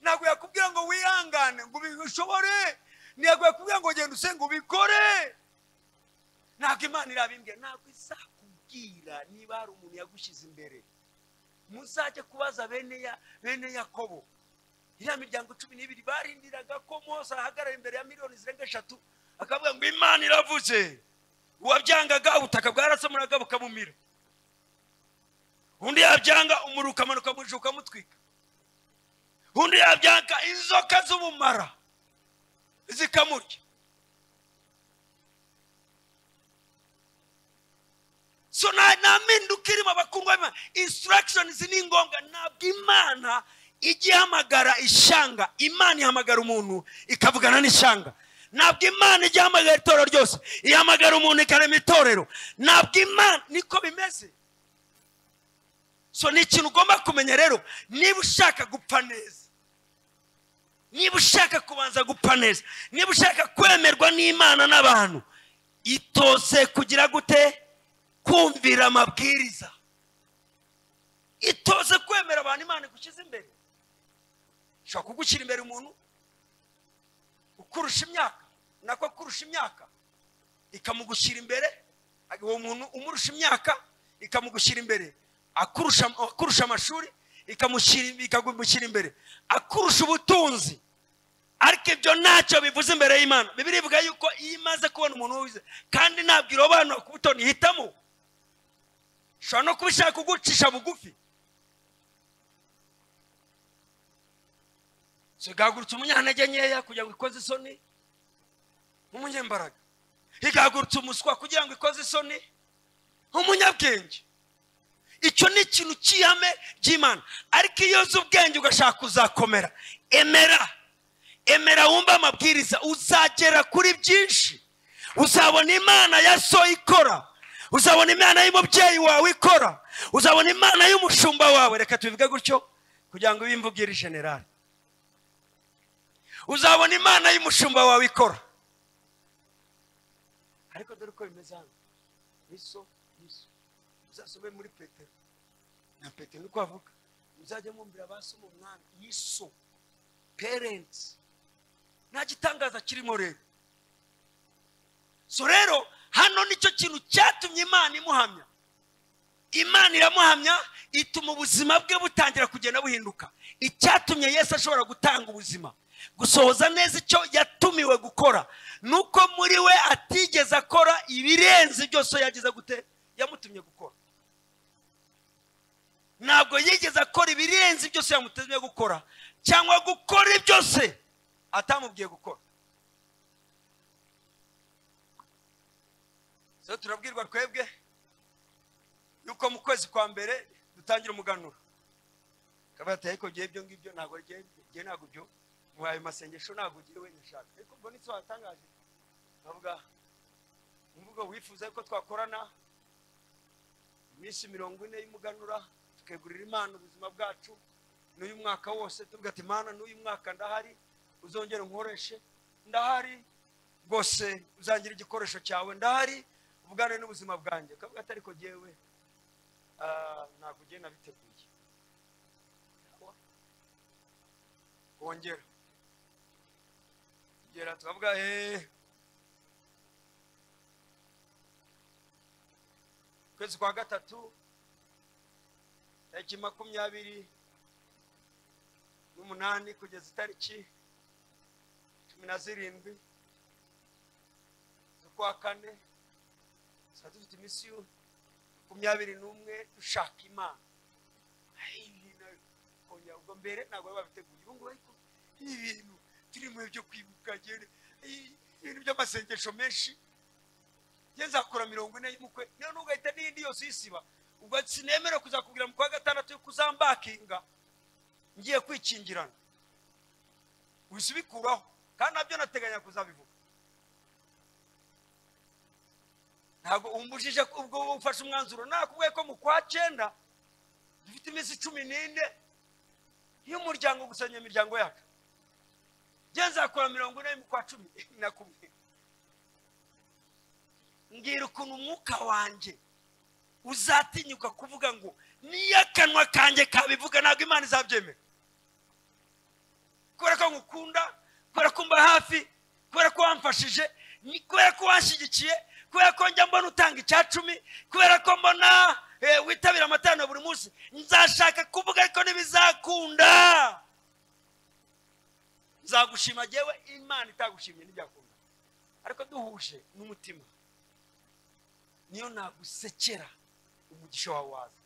ntabwo yakubwira ngo wihangane ngo ubishobore ntabwo yakubwira ngo genda usenge ubikore ntabwo imana irabimbwira ntabwo izakubwira niba hari umuntu yagushyize imbere muzajye kubaza bene ya bene yakobo iriya miryango cumi n'ibiri barindiraga ko mose ahagarara imbere ya miliyoni zirenga eshatu akavuga ngo imana iravuze uwabyangaga ubutaka bwarasamuraga bukamumira undi yabyanga umuriro ukamanuka mu ijuru ukamutwika undi yabyanga inzoka z'ubumara zikamurya so nta nta mpinduka irimo abakundwa b'imana insitiragishonizi ni ngombwa ntabwo imana ijya ihamagara ishyanga imana ihamagara umuntu ikavugana n'ishyanga ntabwo imana ijya ihamagara itorero ryose ihamagara umuntu ikarema itorero ntabwo imana niko bimeze so ni ikintu ugomba kumenya rero niba ushaka gupfa neza niba ushaka kubanza gupfa neza niba ushaka kwemerwa n'imana n'abantu itose kugira gute kumvira amabwiriza itoze kwemera abantu imana igushyize imbere ishobora kugushyira imbere umuntu kurusha imyaka nako kurusha imyaka ikamugushyira imbere uwo muntu umurusha imyaka ikamugushyira imbere akurusha akurusha amashuri ikamushyira- ikamushyira imbere akurusha ubutunzi ariko ibyo ntacyo bivuze imbere y'imana bibiliya ivuga yuko iyo imaze kubona umuntu wize kandi ntabwo irobanura ku buto ntihitamo ishobora no kuba ishaka kugucisha bugufi igahagurutsa umunyantege nkeya kugira ngo ikoze isoni nk'umunyembaraga igahagurutsa umuswa kugira ngo ikoze isoni nk'umunyabwenge icyo ni ikintu cy'ihame ry'imana ariko iyo uzi ubwenge ugashaka kuzakomera emera emera wumve amabwiriza uzagera kuri byinshi uzabona imana ya so ikora uzabona imana y'umubyeyi wawe ikora uzabona imana y'umushumba wawe reka tubivuge gutyo kugira ngo ubimve ubwire generali uzabona imana y'umushumba wawe ikora ariko dore uko bimeze hano niso niso muzasome muri petero na petero niko avuga muzajya mwumvira ba so mu mwana yiso parents nta gitangaza kirimo rero so rero hano nicyo kintu cyatumye imana imuhamya imana iramuhamya ituma ubuzima bwe butangira kugenda buhinduka icyatumye yesu ashobora gutanga ubuzima gusohoza neza icyo yatumiwe gukora ni uko muri we atigeze akora ibirenze byose yageze gute yamutumye gukora ntabwo yigeze akora ibirenze byose yamutumye gukora cyangwa gukora byose atamubwiye gukora so turabwirwa twebwe yuko mu kwezi kwa mbere dutangira umuganura akaba yataye ko ngewe ibyo ngibyo ntabwo ngewe ngewe ntabwo byo muhaye amasengesho ntabwo ugiye wenda ushaka ariko mbona icyo watangaje nkavuga imvugo wifuza ko twakorana iminsi mirongo ine y'umuganura tukegurira imana ubuzima bwacu n'uyu mwaka wose tuvuga ati imana n'uyu mwaka ndahari uzongere unkoreshe ndahari rwose uzangira igikoresho cyawe ndahari ubugane n'ubuzima bwanjye ukavuga ati ariko ngewe ah, ntabwo ugiye nabiteguye wongera gera tukavuga eee ukwezi kwa gatatu tariki makumyabiri n'umunani kugeza itariki cumi na zirindwi z'ukwa kane tuba dufite iminsi y'u- makumyabiri n'umwe dushaka imana Ayi, na- kongera ubwo mbere ntabwo bari babiteguye ubu ngubu ariko ni ibintu turi mu byo kwibuka ngene, ayi, ibintu by'amasengesho menshi njye nzakora mirongo ine y'umukwe niyo ntugahita n'iyindi yose uyisiba ubwo sinemera kuzakubwira mu kwa gatandatu yuko uzambakinga ngiye kwikingirana wihise ubikuraho kandi nabyo nateganya kuzabivuga ntabwo umbujije ko ubwo ufashe umwanzuro nakubwiye ko mu kwa cyenda dufite iminsi cumi n'ine y'umuryango gusanya imiryango yacu njye nzakora mirongo ine mu kwa cumi nakubwiye mbwira ukuntu umwuka wanjye uzatinyuka kuvuga ngo niyo akanwa kanjye kabivuga ntabwo imana izabyemera kubera ko ngukunda kubera ko mba hafi kubera ko wamfashije ni- kubera ko wanshyigikiye kubera ko njya mbona utanga icya cumi kubera ko mbona eh, witabira amatarano buri munsi nzashaka kuvuga ariko ntibizakunda nzagushima yewe imana itagushimye ntibyakunda ariko duhuje n'umutima niyo nagusekera umugisha wawe waza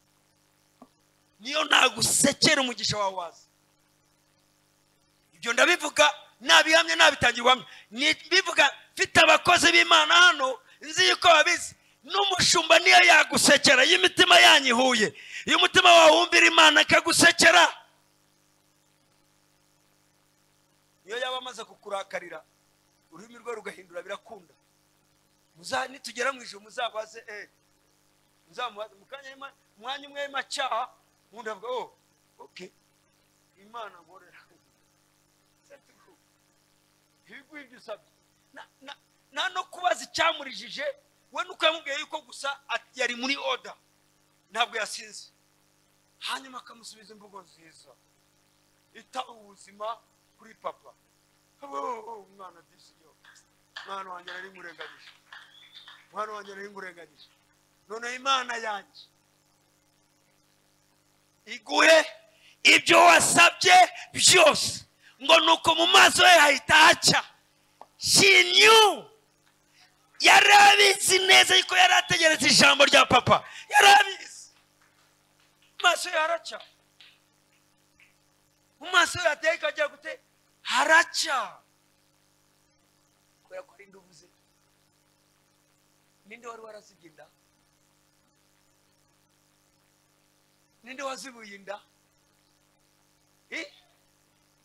niyo nagusekera umugisha wawe waza ibyo ndabivuga nabihamye nabitangirwamo bivuga mfite abakozi b'imana hano nzi yuko babizi n'umushumba niyo yagusekera iyo imitima yanyu ihuye iyo umutima wawe wumvira imana ikagusekera iyo yaba amaze kukurakarira ururimi rwe rugahindura birakunda muza nitugera mu ijoro muzabaze eh muzamubaze mu kanya y'ima- umwanya umwe w'imacyaha undi avuga oh okay imana nkorera ibiguha ibyo usabye Na- na- nta no kubaza icyamurijije we nuko yamubwiye yuko gusa at- yari muri oda ntabwo yasinze hanyuma akamusubiza imvugo nziza ita ubuzima kuri papa Oh, oh, oh, umwana disi gusa igihugu mwana wanjye nari ngurenganyije mwana wanjye nari ngurenganyije noneho imana yanjye iguhe ibyo wasabye byose ngo nuko mu maso he hahita hacya shinyu yari abizi neza ariko yari ategeretse ijambo rya papa yari abizi amaso ye haracya mu maso ye hateka ajya gute haracya kubera ko ari uvuze ninde wari warasibye inda ninde wazibuye inda Eh?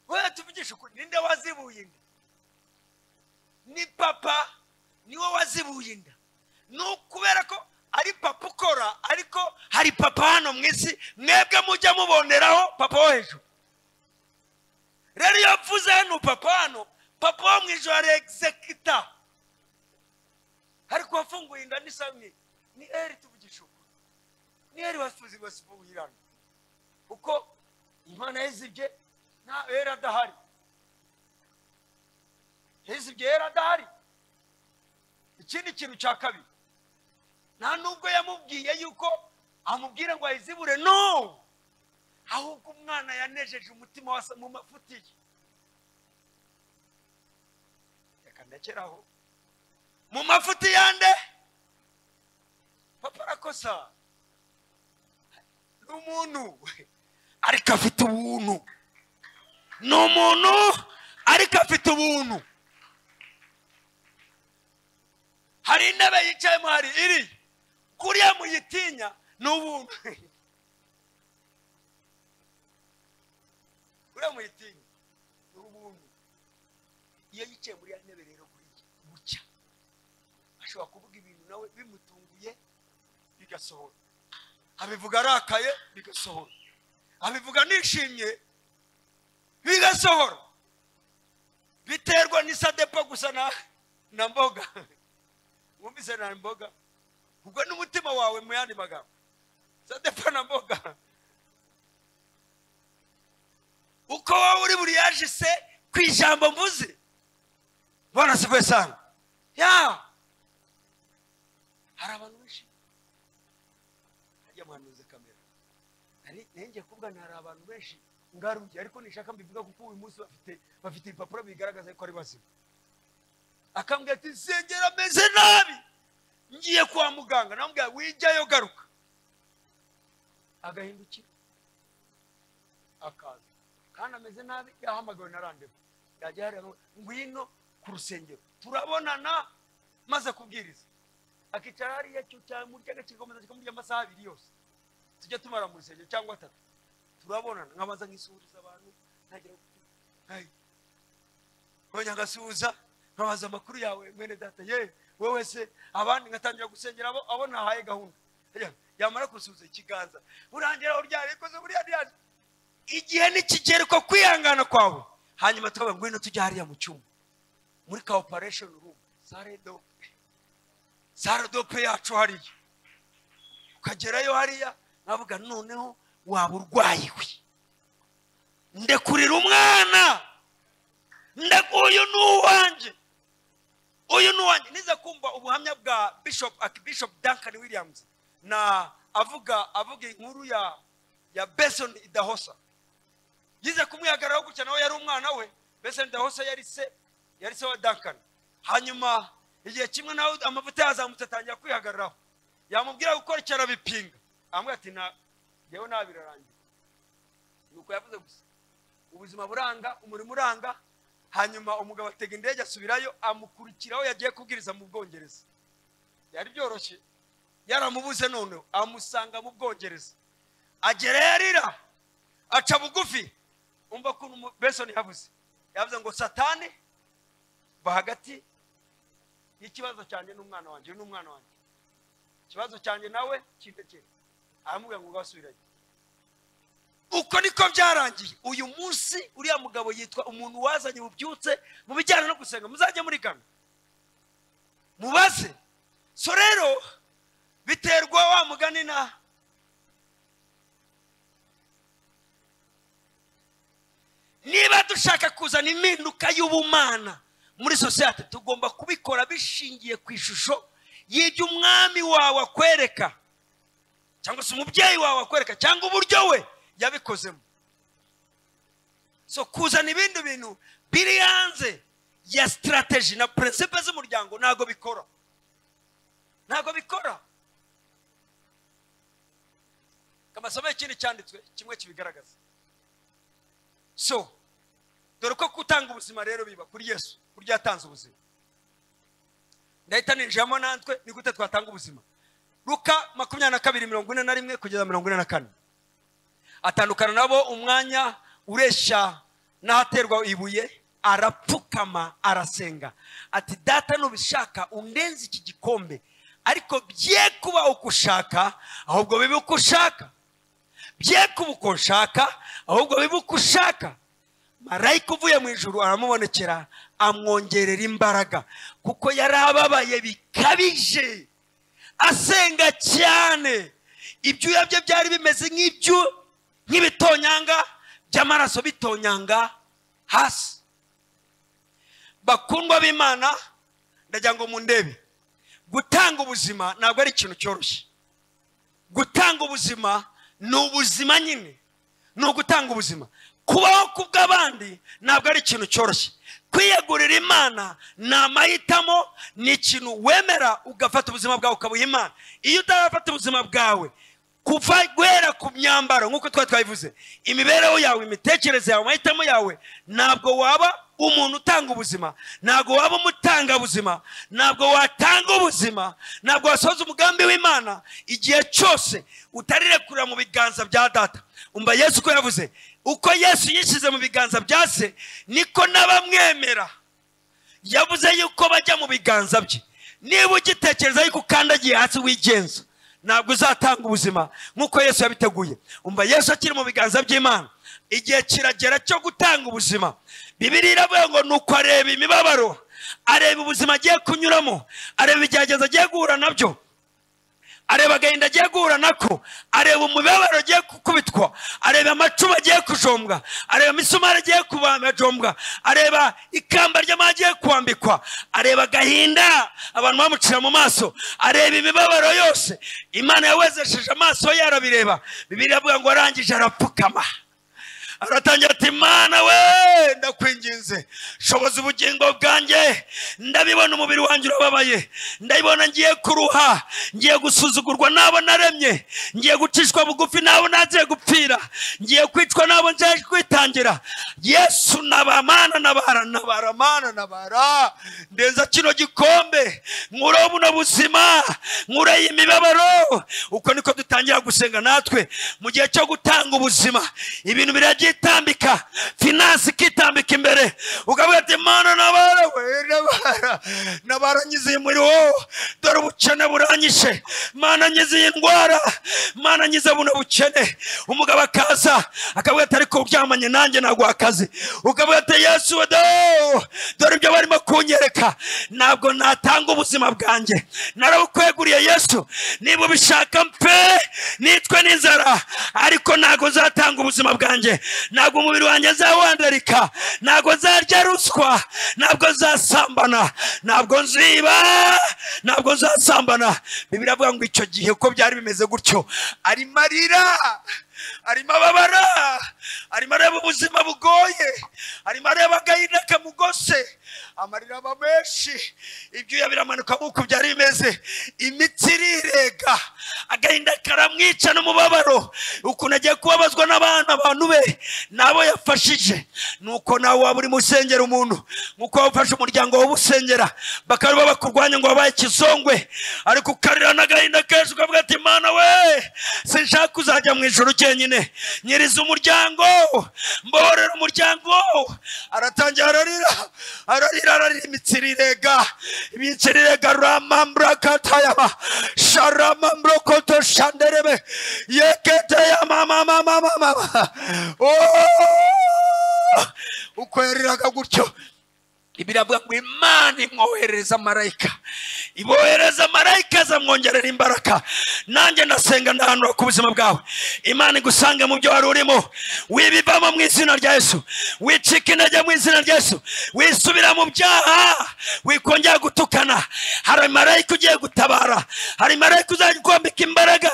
wewe tuvugishe ukuri ninde wazibuye inda ni papa niwe wazibuye inda ni ukubera ko ari papa ukora ariko hari papa hano mu isi mwebwe mujya muboneraho papa wo hejuru rero iyo mvuze hano papa hano papa wo mu ijoro ari egizekita ariko wafunguye inda ni samwe ni eri tuvugisha ukuri ni eri wasibuye wasibuye hano kuko imana yizibye nta eri adahari yizibye eri adahari ikindi kintu cya kabiri nta nubwo yamubwiye yuko amubwira ngo ayizibure no ahubwo umwana yanejeje umutima wasa mu mafuti ye reka ndekeraho mu mafuti yande papa arakosa ni umuntu ariko afite ubuntu ni umuntu ariko afite ubuntu hari intebe yicayemo hari iri kuriya muyitinya ni ubuntu kuriya muyitinya ni ubuntu iyo yicaye muri ya ntebe rero buriya bucya ashobora kuvuga ibintu nawe bimutunguye bigasohora abivuga arakaye bigasohora abivuga nishimye bigasohora biterwa n'isadepa gusa na na mboga mwumvise na mboga ubwo n'umutima wawe mu yandi magambo sadepa na mboga uko wowe uri buriyaje se ku ijambo mvuze mbona si kwe sanga ya hari abantu benshi harya mwanuze kamera nari nenge kuvuga ngo hari abantu benshi ngaruye ariko nishaka mbivuga kuko uyu munsi bafite bafite ibipapuro bigaragaza ko ari bazima akambwira ati nsengera ameze nabi ngiye kwa muganga namubwira wijyayo garuka agahindukira akaza kandi ameze nabi yahamagawe na randevu yajya yareba ngwino ku rusengero turabonana maze kubwiriza akicara hariya cyo cyamurya agakikomeza kikamurya amasaha abiri yose tujya tumara mu rusengero cyangwa atatu turabonana nkabanza nkisuhuriza abantu ntagira nkongera ngasuhuza nkabaza amakuru yawe mwene data ye wowe se abandi ngatangira gusengera abo abo nahaye gahunda Ya- yamara gusuhuza ikiganza urangira uryari ikoze buriya ntiyaje igihe nikigera uko kwihangana kwawe hanyuma tukavuga ngwino tujya hariya mu cyumba muri ka operation room sare dope sare dope yacu hariya ukagerayo hariya nkavuga noneho waba urwaye we ndekurira umwana ndago uyu ni uwanjye uyu ni uwanjye niza kumva ubuhamya bwa bishop archbishop duncan williams na avuga avuga inkuru ya ya beson idahosa yize kumwihagararaho gutya nawe yari umwana we beson idahosa yari se yari se wa duncan hanyuma igihe kimwe nawe amavuta yazamutse atangira kwihagararaho yamubwira gukora icyo arabipinga amubwira ati nta yewe ntabirarangira ni uko yavuze gusa ubuzima buranga umurimo uranga hanyuma umugabo atega indege asubirayo amukurikiraho yagiye kubwiriza mu bwongereza yari byoroshye yaramubuze noneho amusanga mu bwongereza agerayo arira aca bugufi umva ko besoni yabuze yavuze ngo satani va hagati y'ikibazo cyanjye n'umwana wanjye n'umwana wanjye ikibazo cyanjye nawe kintekere aramubwira ngo gasubirayo uko niko byarangiye uyu munsi uriya mugabo yitwa umuntu wazanye bubyutse mu bijyanye no gusenga muzajye murigana mubaze so rero biterwa wa mugani na niba dushaka kuzana impinduka y'ubumana muri sosiyete tugomba kubikora bishingiye ku ishusho y'ibyo umwami wawe akwereka cyangwa se umubyeyi wawe akwereka cyangwa uburyo we yabikozemo so kuzana ibindi bintu biri hanze ya sitarateji na purinsipe z'umuryango ntabwo bikora ntabwo bikora amasomero ikindi cyanditswe kimwe kibigaragaza so dore ko gutanga ubuzima rero biba kuri yesu kurya yatanze ubuzima ndahita ninjiramo natwe ni gute twatanga ubuzima ruka makumyabiri na kabiri mirongo ine na rimwe kugeza mirongo ine na kane atandukana nabo umwanya ureshya n'ahaterwa ibuye arapfukama arasenga ati data nubishaka undenze iki gikombe ariko bye kuba uko ushaka ahubwo bibe uko ushaka bye kuba uko nshaka ahubwo bibe uko ushaka marayika uvuye mu ijoro aramubonekera amwongerera imbaraga kuko yari ababaye bikabije asenga cyane ibyuya bye byari bimeze nk'ibyo nk'ibitonyanga by'amaraso bitonyanga hasi bakundwa b'imana ndagira ngo mundebe gutanga ubuzima ntabwo ari ikintu cyoroshye gutanga ubuzima ni ubuzima nyine ni ugutanga ubuzima kubaho ku bw'abandi ntabwo ari ikintu cyoroshye kwiyegurira imana ni amahitamo ni ikintu wemera ugafata ubuzima bwawe ukabuha imana iyo utarafata ubuzima bwawe kuva guhera ku myambaro nk'uko twari twabivuze imibereho yawe imitekerereze yawe amahitamo yawe ntabwo waba umuntu utanga ubuzima ntabwo waba umutangabuzima ntabwo watanga ubuzima ntabwo wasohoza umugambi w'imana igihe cyose utarirekurira mu biganza bya data umva yesu uko yavuze uko yesu yishyize mu biganza bya se niko n'abamwemera yavuze yuko bajya mu biganza bye niba ugitekereza yuko ukandagiye hasi wigenza ntabwo uzatanga ubuzima nk'uko yesu yabiteguye umva yesu akiri mu biganza by'imana igihe kiragera cyo gutanga ubuzima bibiri iravuga ngo ni uko areba imibabaro areba ubuzima agiye kunyuramo areba ibigeragezo agiye guhura nabyo areba agahinda agiye guhura nako areba umubabaro agiye gukubitwa areba amacumu agiye kujombwa areba imisumari agiye kubajombwa areba ikamba ry'amahanga agiye kwambikwa areba agahinda abantu bamucira mu maso areba imibabaro yose imana yawezesheje amaso ye arabireba bibiri iravuga ngo arangije arapfukama aratangira ati mana we ndakwinginze shoboza ubugingo bwanjye ndabibona umubiri wanjye urababaye ndabibona ngiye kuruha ngiye gusuzugurwa n'abo naremye ngiye gucishwa bugufi n'abo nagiye gupfira ngiye kwicwa n'abo ngiye kwitangira yesu naba mana nabara nabara mana nabara ndenza kino gikombe nkure buno buzima nkure iyi mibabaro uko niko dutangira gusenga natwe mu gihe cyo gutanga ubuzima ibintu biragiye itambika finansi ikitambika imbere ukavuga ati mana nabara we nabara nabara nyize uyu muriro wowe dore ubukene buranyishe mana nyize iyi ndwara mana nyize buno bukene umugabo akaza akavuga ati ariko uryamanye nanjye naguha akazi ukavuga ati yesu wedo dore ibyo barimo kunyereka ntabwo natanga ubuzima bwanjye narabukweguriye yesu niba ubishaka mpe nitwe n'inzara ariko ntabwo nzatanga ubuzima bwanjye ntabwo umubiri wanjye nzawandarika ntabwo nzarya ruswa ntabwo nzasambana ntabwo nziba ntabwo nzasambana bibiri avuga ngo icyo gihe uko byari bimeze gutyo arimo arira arimo ababara arimo areba ubuzima bugoye arimo areba agahinda kamugose amarira aba menshi ibyuya biramanuka nk'uko byari bimeze imitsi irirega agahinda karamwica n'umubabaro ukuntu agiye kubabazwa n'abana abantu be nabo yafashije nuko nawe waba urimo usengera umuntu nk'uko wafashe umuryango wawe usengera bakaba bakurwanya ngo wabaye ikizongwe ariko ukarira n'agahinda kenshi ukavuga ati mana we sinshaka kuzajya mu ijoro cyenyine nyiriza umuryango mbohorera umuryango aratangira ararira ararira ararira imitsi irirega imitsi irirega ramambrakatayaba sharamambrokoto shanderebe yeketeyamamamamamama uko yariraga gutyo bibiri avuga ngo imana imwoherereza marayika ibohereza marayika zamwongerera imbaraga nanjye ndasenga ndahanura ku buzima bwawe imana igusange mu byo wari urimo wibivamo mu izina rya yesu wicika intege mu izina rya yesu wisubira mu byaha wikongera gutukana hari marayika ugiye gutabara hari marayika uzajya kwambika imbaraga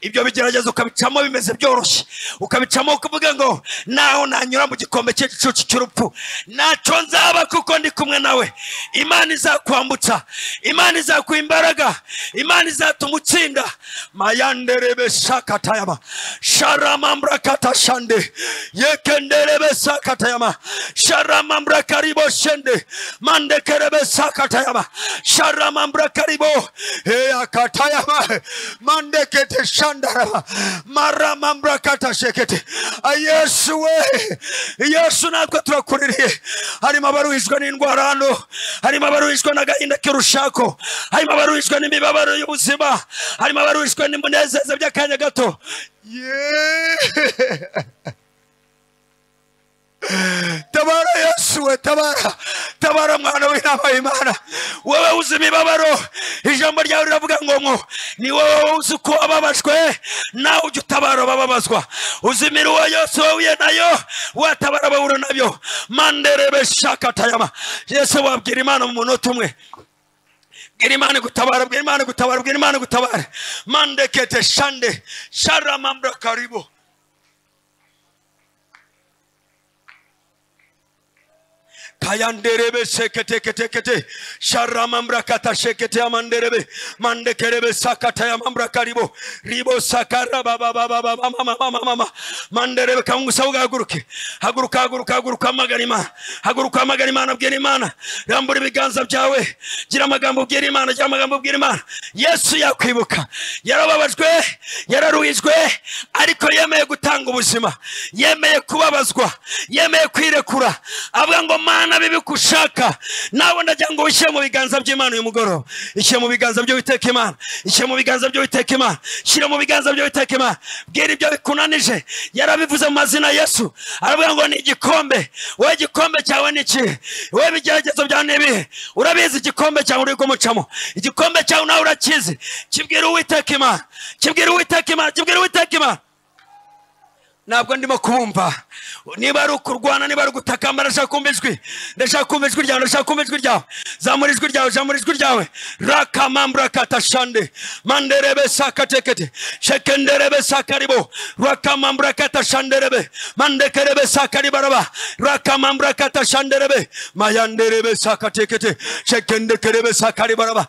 ibyo bigerageza ukabicamo bimeze byoroshye ukabicamo ukavuga ngo naho nanyura mu gikombe cy'igicucu cy'urupfu ntacyo nzaba kuko ndi kumwe nawe imana izakwambutsa imana izakuha imbaraga imana izatuma utsinda mayanderebe sakatayama sharamambrakata shande yekenderebe sakatayama sharamambrakaribo shende mandekerebe sakatayama sharamambrakaribo eyakatayama mandekete shandarama maramambrakata shekete yesu we yesu natwe turakuririye harimo abaruhijwe n'indwara hano harimo abaruhijwe n'agahinda k'urushako harimo abaruhijwe n'imibabaro y'ubuzima harimo abaruhijwe n'umunezeza by'akanya gato Yeah. tabara yesu we tabara tabara mwana w'inama y'imana wowe uzi imibabaro ijambo ryawe riravuga ngo ngo ni wowe uzi uko ababajwe nawe ujya utabara abababazwa uzi imiruho yose wahuye nayo watabara abahura nabyo manderebe shakatayama yesu wabwira imana mu munota umwe bwira imana gutabara bwira imana gutabara bwira imana gutabara mandekete shande sharamambra karibu kayanderebe seketeketekete sharamambrakata shekete amanderebe mandekerebe sakata yamambraka ribo ribo sakarababababamamamamama manderebe kamungusabuga haguruke haguruka haguruka haguruka amagana imana haguruka amagana imana bwira imana rambura ibiganza byawe gira amagambo ubwira imana gira amagambo ubwira imana yesu yakwibuka yarababajwe yararuhijwe ariko yemeye gutanga ubuzima yemeye kubabazwa yemeye kwirekura avuga ngo mana bibikushaka nawe ndagira ngo wishyire mu biganza by'imana uyu mugoroba ishyire mu biganza by'uwiteka imana ishyire mu biganza by'uwiteka imana shyira mu biganza by'uwiteka imana bwira ibyo bikunanije yarabivuze mu mazina ya yesu aravuga ngo ni igikombe wowe igikombe cyawe ni ikihe wowe ibigeragezo byawe ni ibihe urabizi igikombe cyawe uri kumucamo igikombe cyawe nawe urakizi kibwira uwiteka imana kibwira uwiteka imana kibwira uwiteka imana ntabwo ndimo kubumva niba ari ukurwana niba ari ugutakamba ndashaka kumva ijwi ndashaka kumva ijwi ryawe ndashaka kumva ijwi ryawe zamura ijwi ryawe zamura ijwi ryawe rakamambrakatashande manderebe sakatekete shekenderebe sakaribo rakamambrakatashanderebe mandekerebe sakaribaraba rakamambrakatasanderebe mayanderebe sakatekete shekendekerebe sakaribaraba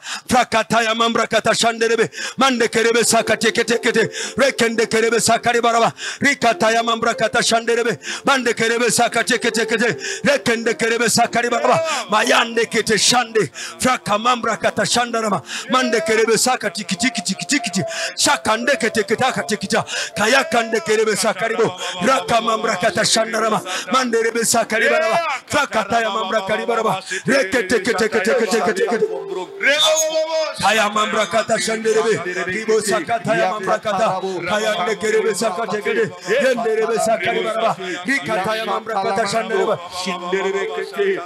prakatayamambrakatasanderebe mandekerebe sakateketekete rekendekerebe sakaribaraba rikataya mambra kata shanderebe mande kerebe sakate kete kete rekende kerebe sakari baba mayande kete shande fraka mambra kata shandarama mande kerebe sakati kiti kiti kiti kiti shakande kete kete kete kete kaya kande kerebe sakari bo raka mambra kata shandarama mande rebe sakari baba fraka taya mambra kari baba rekete kete kete kete kete kete kaya mambra kata shanderebe ribo sakata ya mambra kata kaya kande kerebe sakate kete yenderebe sakari baraba rikata ya mamra kata shandereba shinderebe kete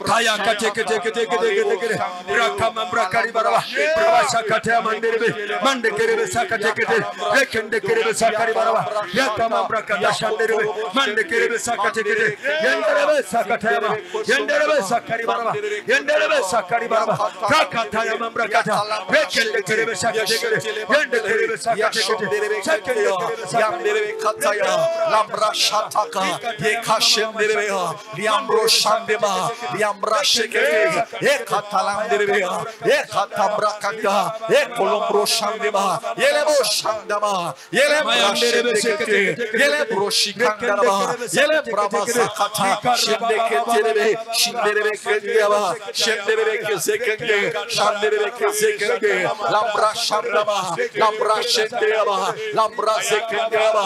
kaya kate kete kete kete kete kete raka mamra kari baraba brava sakate ya manderebe mande kerebe sakate kete rekende kerebe sakari baraba yaka mamra kata shanderebe mande kerebe sakate kete yenderebe sakate ya ma yenderebe sakari baraba yenderebe sakari baraba rakata ya mamra kata rekende kerebe sakate kete yende kerebe sakate kete sakende kerebe sakate Yanderebe kataya, lambra şataka, yeka şenderebe ya, yambro şandeba, yambra şekere, ye katalanderebe ya, ye katambra kaka, ye kolombro şandeba, yele bo şandama, yele bra şendekete, yele bro şikandaraba, yele brava sakata, şendeketerebe, şinderebe kendeba, şenderebe kezekenge, şanderebe kezekenge, lambra şandama, lambra şendeba, lambra zekendeba,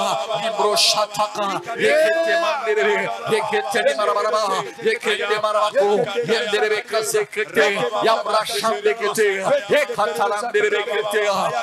Libro şataka, Yekete manderebe, yekete ne marabaraba, yekete marabako, yenderebe kasekete, yamra şambekete, yekatalan derebekete,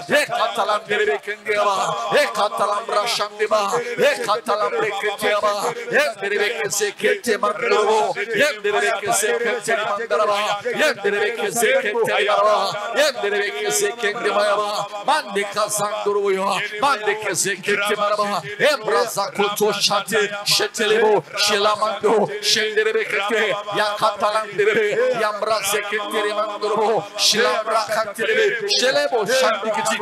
yekatalan derebekende ama, yekatalan braşandeba, yekatalan brekete ama, yenderebe kasekete manderebo, yenderebe kasekete manderaba, yenderebe kasekete yaraba, yenderebe kasekete mayaba, mande kazanduruyor, mande kasekete maraba, embraza kutu şatı, şetelebo, şelamando, şenderebe kete, ya katalan derebe, yamra seketleri mandorobo, şilamra kakterebe, şelebo şandikiti,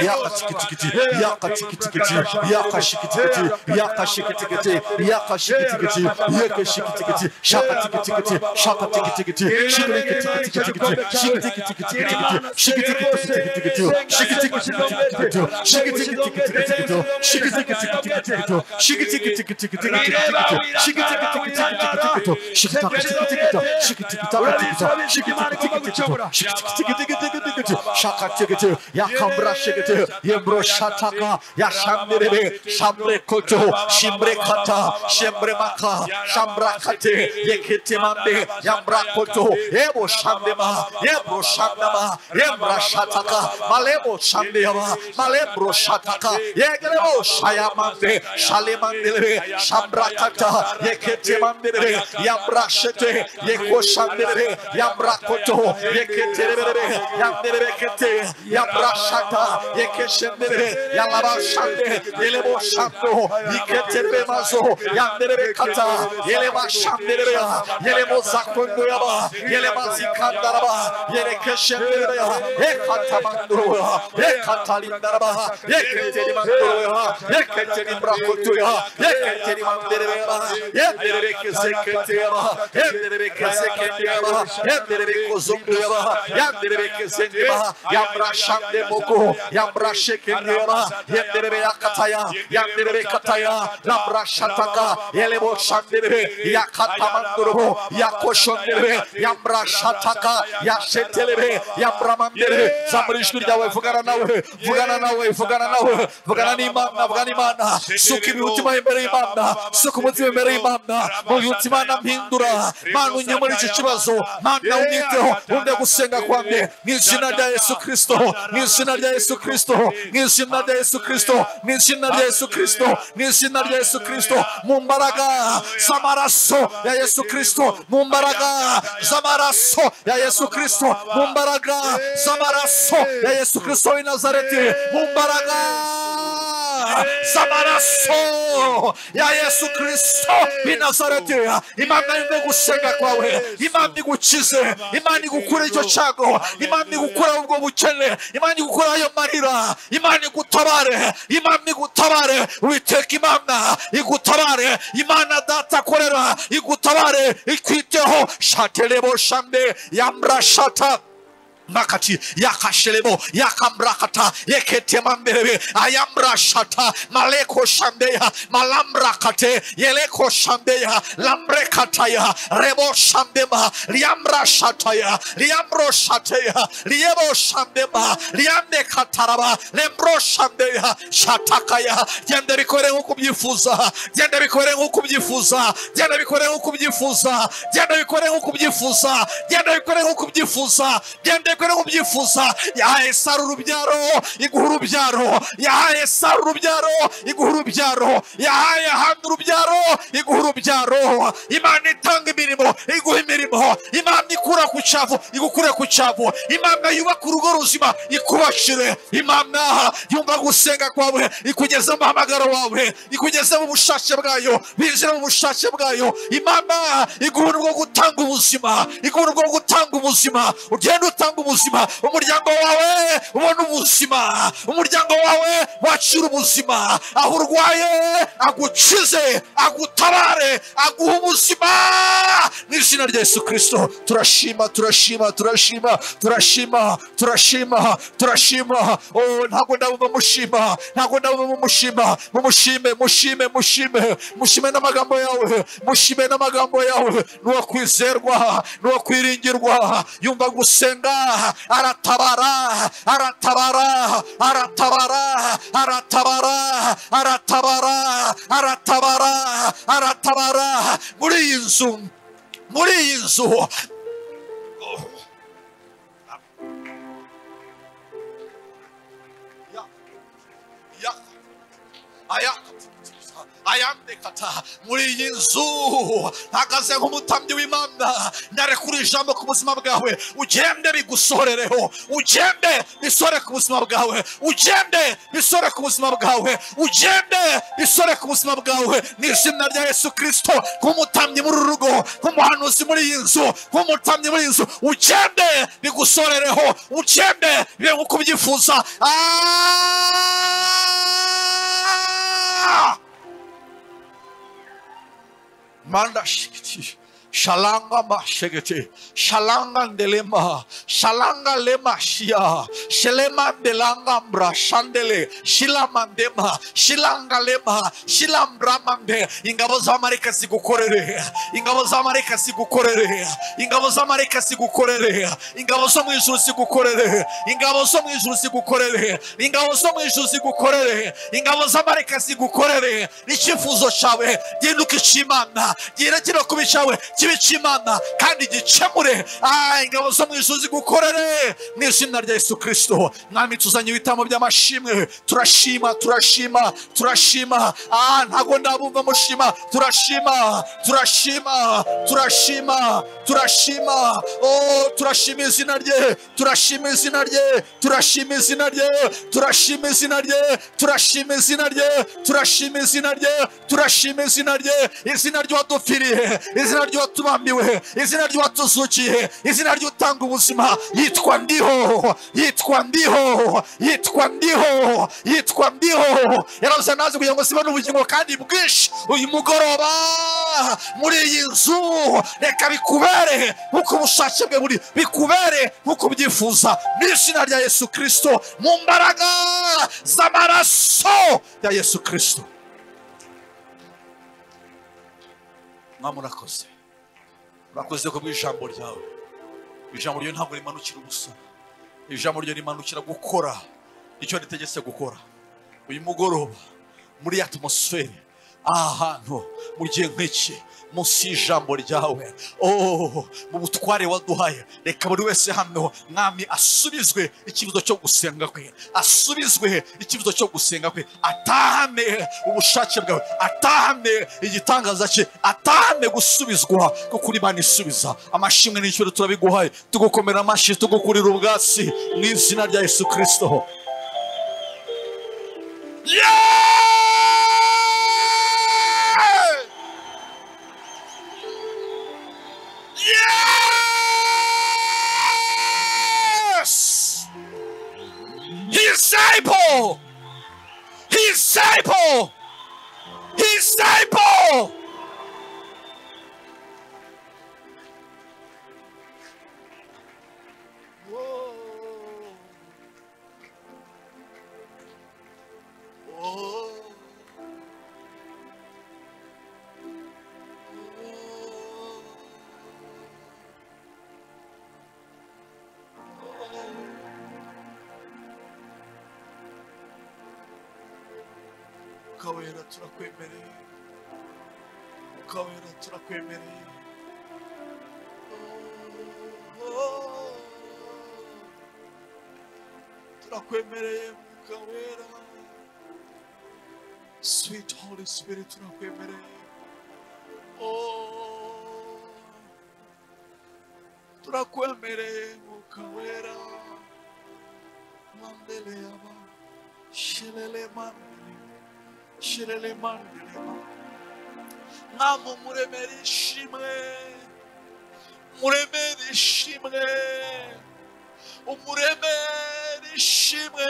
ya kaçikiti kiti, ya kaçikiti kiti, ya kaşikiti kiti, ya kaşikiti kiti, ya kaşikiti kiti, ya kaşikiti kiti, şakati kiti kiti, şakati kiti kiti, şikri kiti kiti kiti kiti, şikri kiti kiti kiti kiti, şikri kiti kiti kiti kiti, şikri kiti kiti kiti kiti, şikri kiti kiti kiti kiti, şikri kiti kiti kiti kiti, Şakatı Şalemandere, Şambrakata, Yeketemandere, Yambraşete, Yekoşandere, Yambrakoto, Yeketere, Yamderekete, Yambraşata, Yekeşendere, Yalabaşande, Yeleboşando, Yeketere mazo, Yamderekata, Yelebaşandere, Yelemozakondoyaba, Yelebazikandaraba, Yerekeşendere, Yekatamandoro, Yekatalindaraba, Yeketerimandoro, Yeketerim brakotuya yeketeri mandereba yendere keseketeba yendere keseketeba yendere kozumdeba yendere kesendeba yabraşande boko yabraşekendeba yendere yakataya yendere kataya yabraşataka yelebo şandebe yakatamandurubu yakoşondebe yabraşataka yaşetelebe yabramandere zamrışkuri davay fugana navay fugana navay fugana navay fugana nimanna fugana nimanna Suki ultima imbere imamna, suku mutima imbere imamna, mu ultima na mpindura, manu nyamuri chichibazo, mana uniteho, unde gusenga kwange, mu izina rya Yesu Kristo, mu izina rya Yesu Kristo, mu izina rya Yesu Kristo, mu izina rya Yesu Kristo, mu izina rya Yesu Kristo, mu mbaraga z'amaraso ya Yesu Kristo, mu mbaraga z'amaraso ya Yesu Kristo, mu mbaraga z'amaraso ya Yesu Kristo w'i Nazareti, mu mbaraga zamaraso ya yesu kristo i nazareti imana ni gusenga kwawe imana igukize imana igukura icyo cyago imana igukura ubwo bukene imana igukura ayo marira imana igutabare imana igutabare witeka imana igutabare imana data akorera igutabare ikwiteho shatelebo shande yamrashata makati yakashelebo yakambrakata yeketemamberebe ayambrashata maleko shambeya malambrakate yeleko shambeya lambrekataya rebo shambema liambrashataya liambroshateya liebo shambema liamnekataraba lembro shambeya shatakaya genda bikore nk'uko ubyifuza genda bikore nk'uko ubyifuza genda bikore nk'uko ubyifuza genda bikore nk'uko ubyifuza genda bikore nk'uko ubyifuza genda bikore nk'uko ubyifuza yahaye sara urubyaro iguha urubyaro yahaye sara urubyaro iguha urubyaro yahaye ahandi urubyaro iguha urubyaro imana itanga imirimo iguha imirimo imana ikura ku cyavu igukure ku cyavu imana yubaka urugo ruzima ikubashire imana yumva gusenga kwawe ikugeza mu hamagaro wawe ikugeza mu bushake bwayo binjira mu bushake bwayo imana iguha urwo gutanga ubuzima iguha urwo gutanga ubuzima ugenda utanga ubuzima umuryango wawe ubona ubuzima umuryango wawe wakira ubuzima aho urwaye agukize agutabare aguha ubuzima mu izina rya yesu kirisito turashima turashima turashima turashima turashima turashima Oh, ntabwo ndabumva mushima ntabwo ndabumva mushima mumushime mushime mushime mushime n'amagambo yawe mushime n'amagambo yawe nuwo kwizerwa nuwo kwiringirwa yumva gusenga aratabara aratabara aratabara aratabara aratabara aratabara aratabara muri iyi nzu muri iyi nzu ayandekata muri iyi nzu ntakaze nk'umutambyi w'imana narekura ijambo ku buzima bwawe ugende bigusorereho ugende bisore ku buzima bwawe ugende bisore ku buzima bwawe ugende bisore ku buzima bwawe mu izina rya yesu kirisito nk'umutambyi muri uru rugo nk'umuhanuzi muri iyi nzu nk'umutambyi muri iyi nzu ugende bigusorereho ugende bibe nk'uko ubyifuza Ah! manda shikiti shalanga mashegete shalanga ndelema shalanga lema shia shelema ndelanga mbra shandele shilama ndema shilanga lema shilambra mande ingabo z'amareka zigukorere ingabo z'amareka zigukorere ingabo z'amareka zigukorere ingabo zo mu ijuru zigukorere ingabo zo mu ijuru zigukorere ingabo zo mu ijuru zigukorere ingabo z'amareka zigukorere n'icyifuzo cyawe gihinduka icy'imana giherekere ku bicawe kibe icy'imana kandi gikemure Ah, ingabo zo mu ijuru zigukorere mu izina rya yesu kirisito mwami tuzanye ibitambo by'amashimwe turashima turashima turashima Ah, ntabwo ndabumva mushima turashima turashima turashima turashima oh turashima izina rye turashima izina rye turashima izina rye turashima izina rye turashima izina rye turashima izina rye turashima izina rye izina ry'uwadupfiriye izina ry'uwatubambiwe izina ry'uwatuzukiye izina ry'utanga ubuzima yitwa ndiho yitwa ndiho yitwa ndiho yitwa ndiho yarabuze nazi kugira ngo zibone ubugingo kandi bwinshi uyu mugoroba muri iyi nzu reka bikubere nk'uko ubushake bwe buri bikubere nk'uko ubyifuza mu izina rya yesu kirisito mu mbaraga z'amaraso ya yesu kirisito mwami urakoze urakoze ku bw'ijambo ryawe ijambo ryawe ntabwo rimanukira ubusa ijambo ryawe rimanukira gukora icyo ritegetse gukora uyu mugoroba muri atmosfere aha hantu mu gihe nk'iki munsi y'ijambo ryawe oh mu butware waduhaye reka buri wese hano mwami asubizwe ikibazo cyo gusenga kwe asubizwe ikibazo cyo gusenga kwe atahane ubushake bwawe atahane igitangaza cye atahane gusubizwa kuko uri Imana isubiza amashimwe n'icyubahiro turabiguhaye tugukomera amashyi tugukurira ubwatsi mu izina rya yesu kirisito yeah! Yes! His disciple! His disciple! His disciple! mwuka wera turakwemereye mwuka wera turakwemereye turakwemereye mwuka wera sweet holy spirit turakwemereye Oh, turakwemereye mwuka wera mandele yaba shelele mandele shirele mandele mwami umuremere ishimwe umuremere ishimwe umuremere ishimwe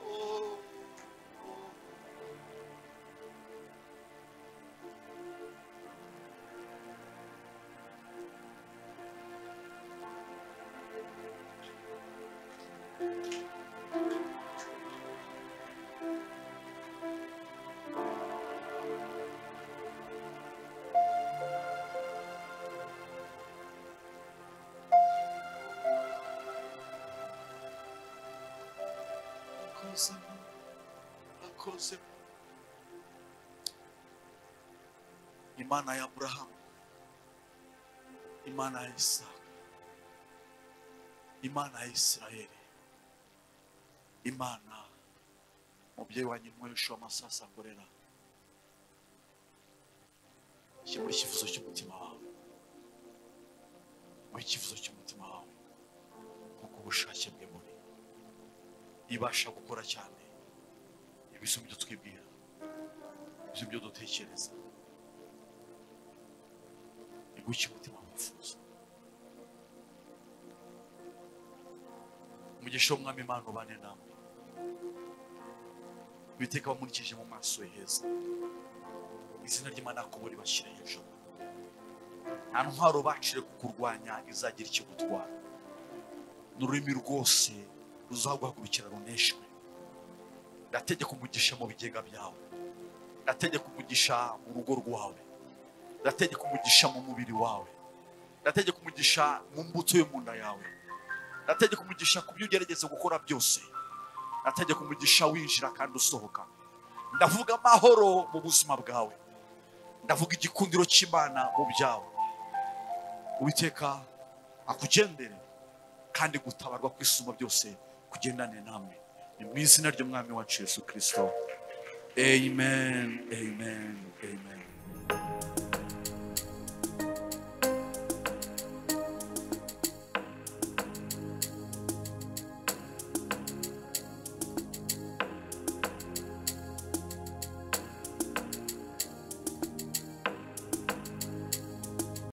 Oh, oh. Seigneur. Akoze imana ya Abrahamu, imana ya Isaka, imana ya Isirayeli, imana mubyeyi wanyu mwoyesha amasasa ngorera shyira icyifuzo cy'umutima wawe mu icyifuzo cy'umutima wawe kuko ubushake bwe buri ibasha gukora cyane ibisu byo twibwira ibisu byo dutekereza ni gutya umutima wifuza umugisha w'umwami imana ubane namwe ibiteka bamurikije mu maso ye heza izina ry'imana kubura bashyira hejuru nta ntwaro bacire kukurwanya izagira ikigutwara ni ururimi rwose ruzaguhagurukira runeshwe ndategeka umugisha mu bigega byawe ndategeka umugisha mu rugo rwawe ndategeka umugisha mu mubiri wawe ndategeka umugisha mu mbuto yo mu nda yawe ndategeka umugisha ku byo ugerageza gukora byose ndategeka umugisha winjira kandi usohoka ndavuga amahoro mu buzima bwawe ndavuga igikundiro cy'imana mu byawe uwiteka akugendere kandi gutabarwa kwisuma byose kugendane namwe ni mu izina ry'umwami wacu yesu kirisito amen amen amen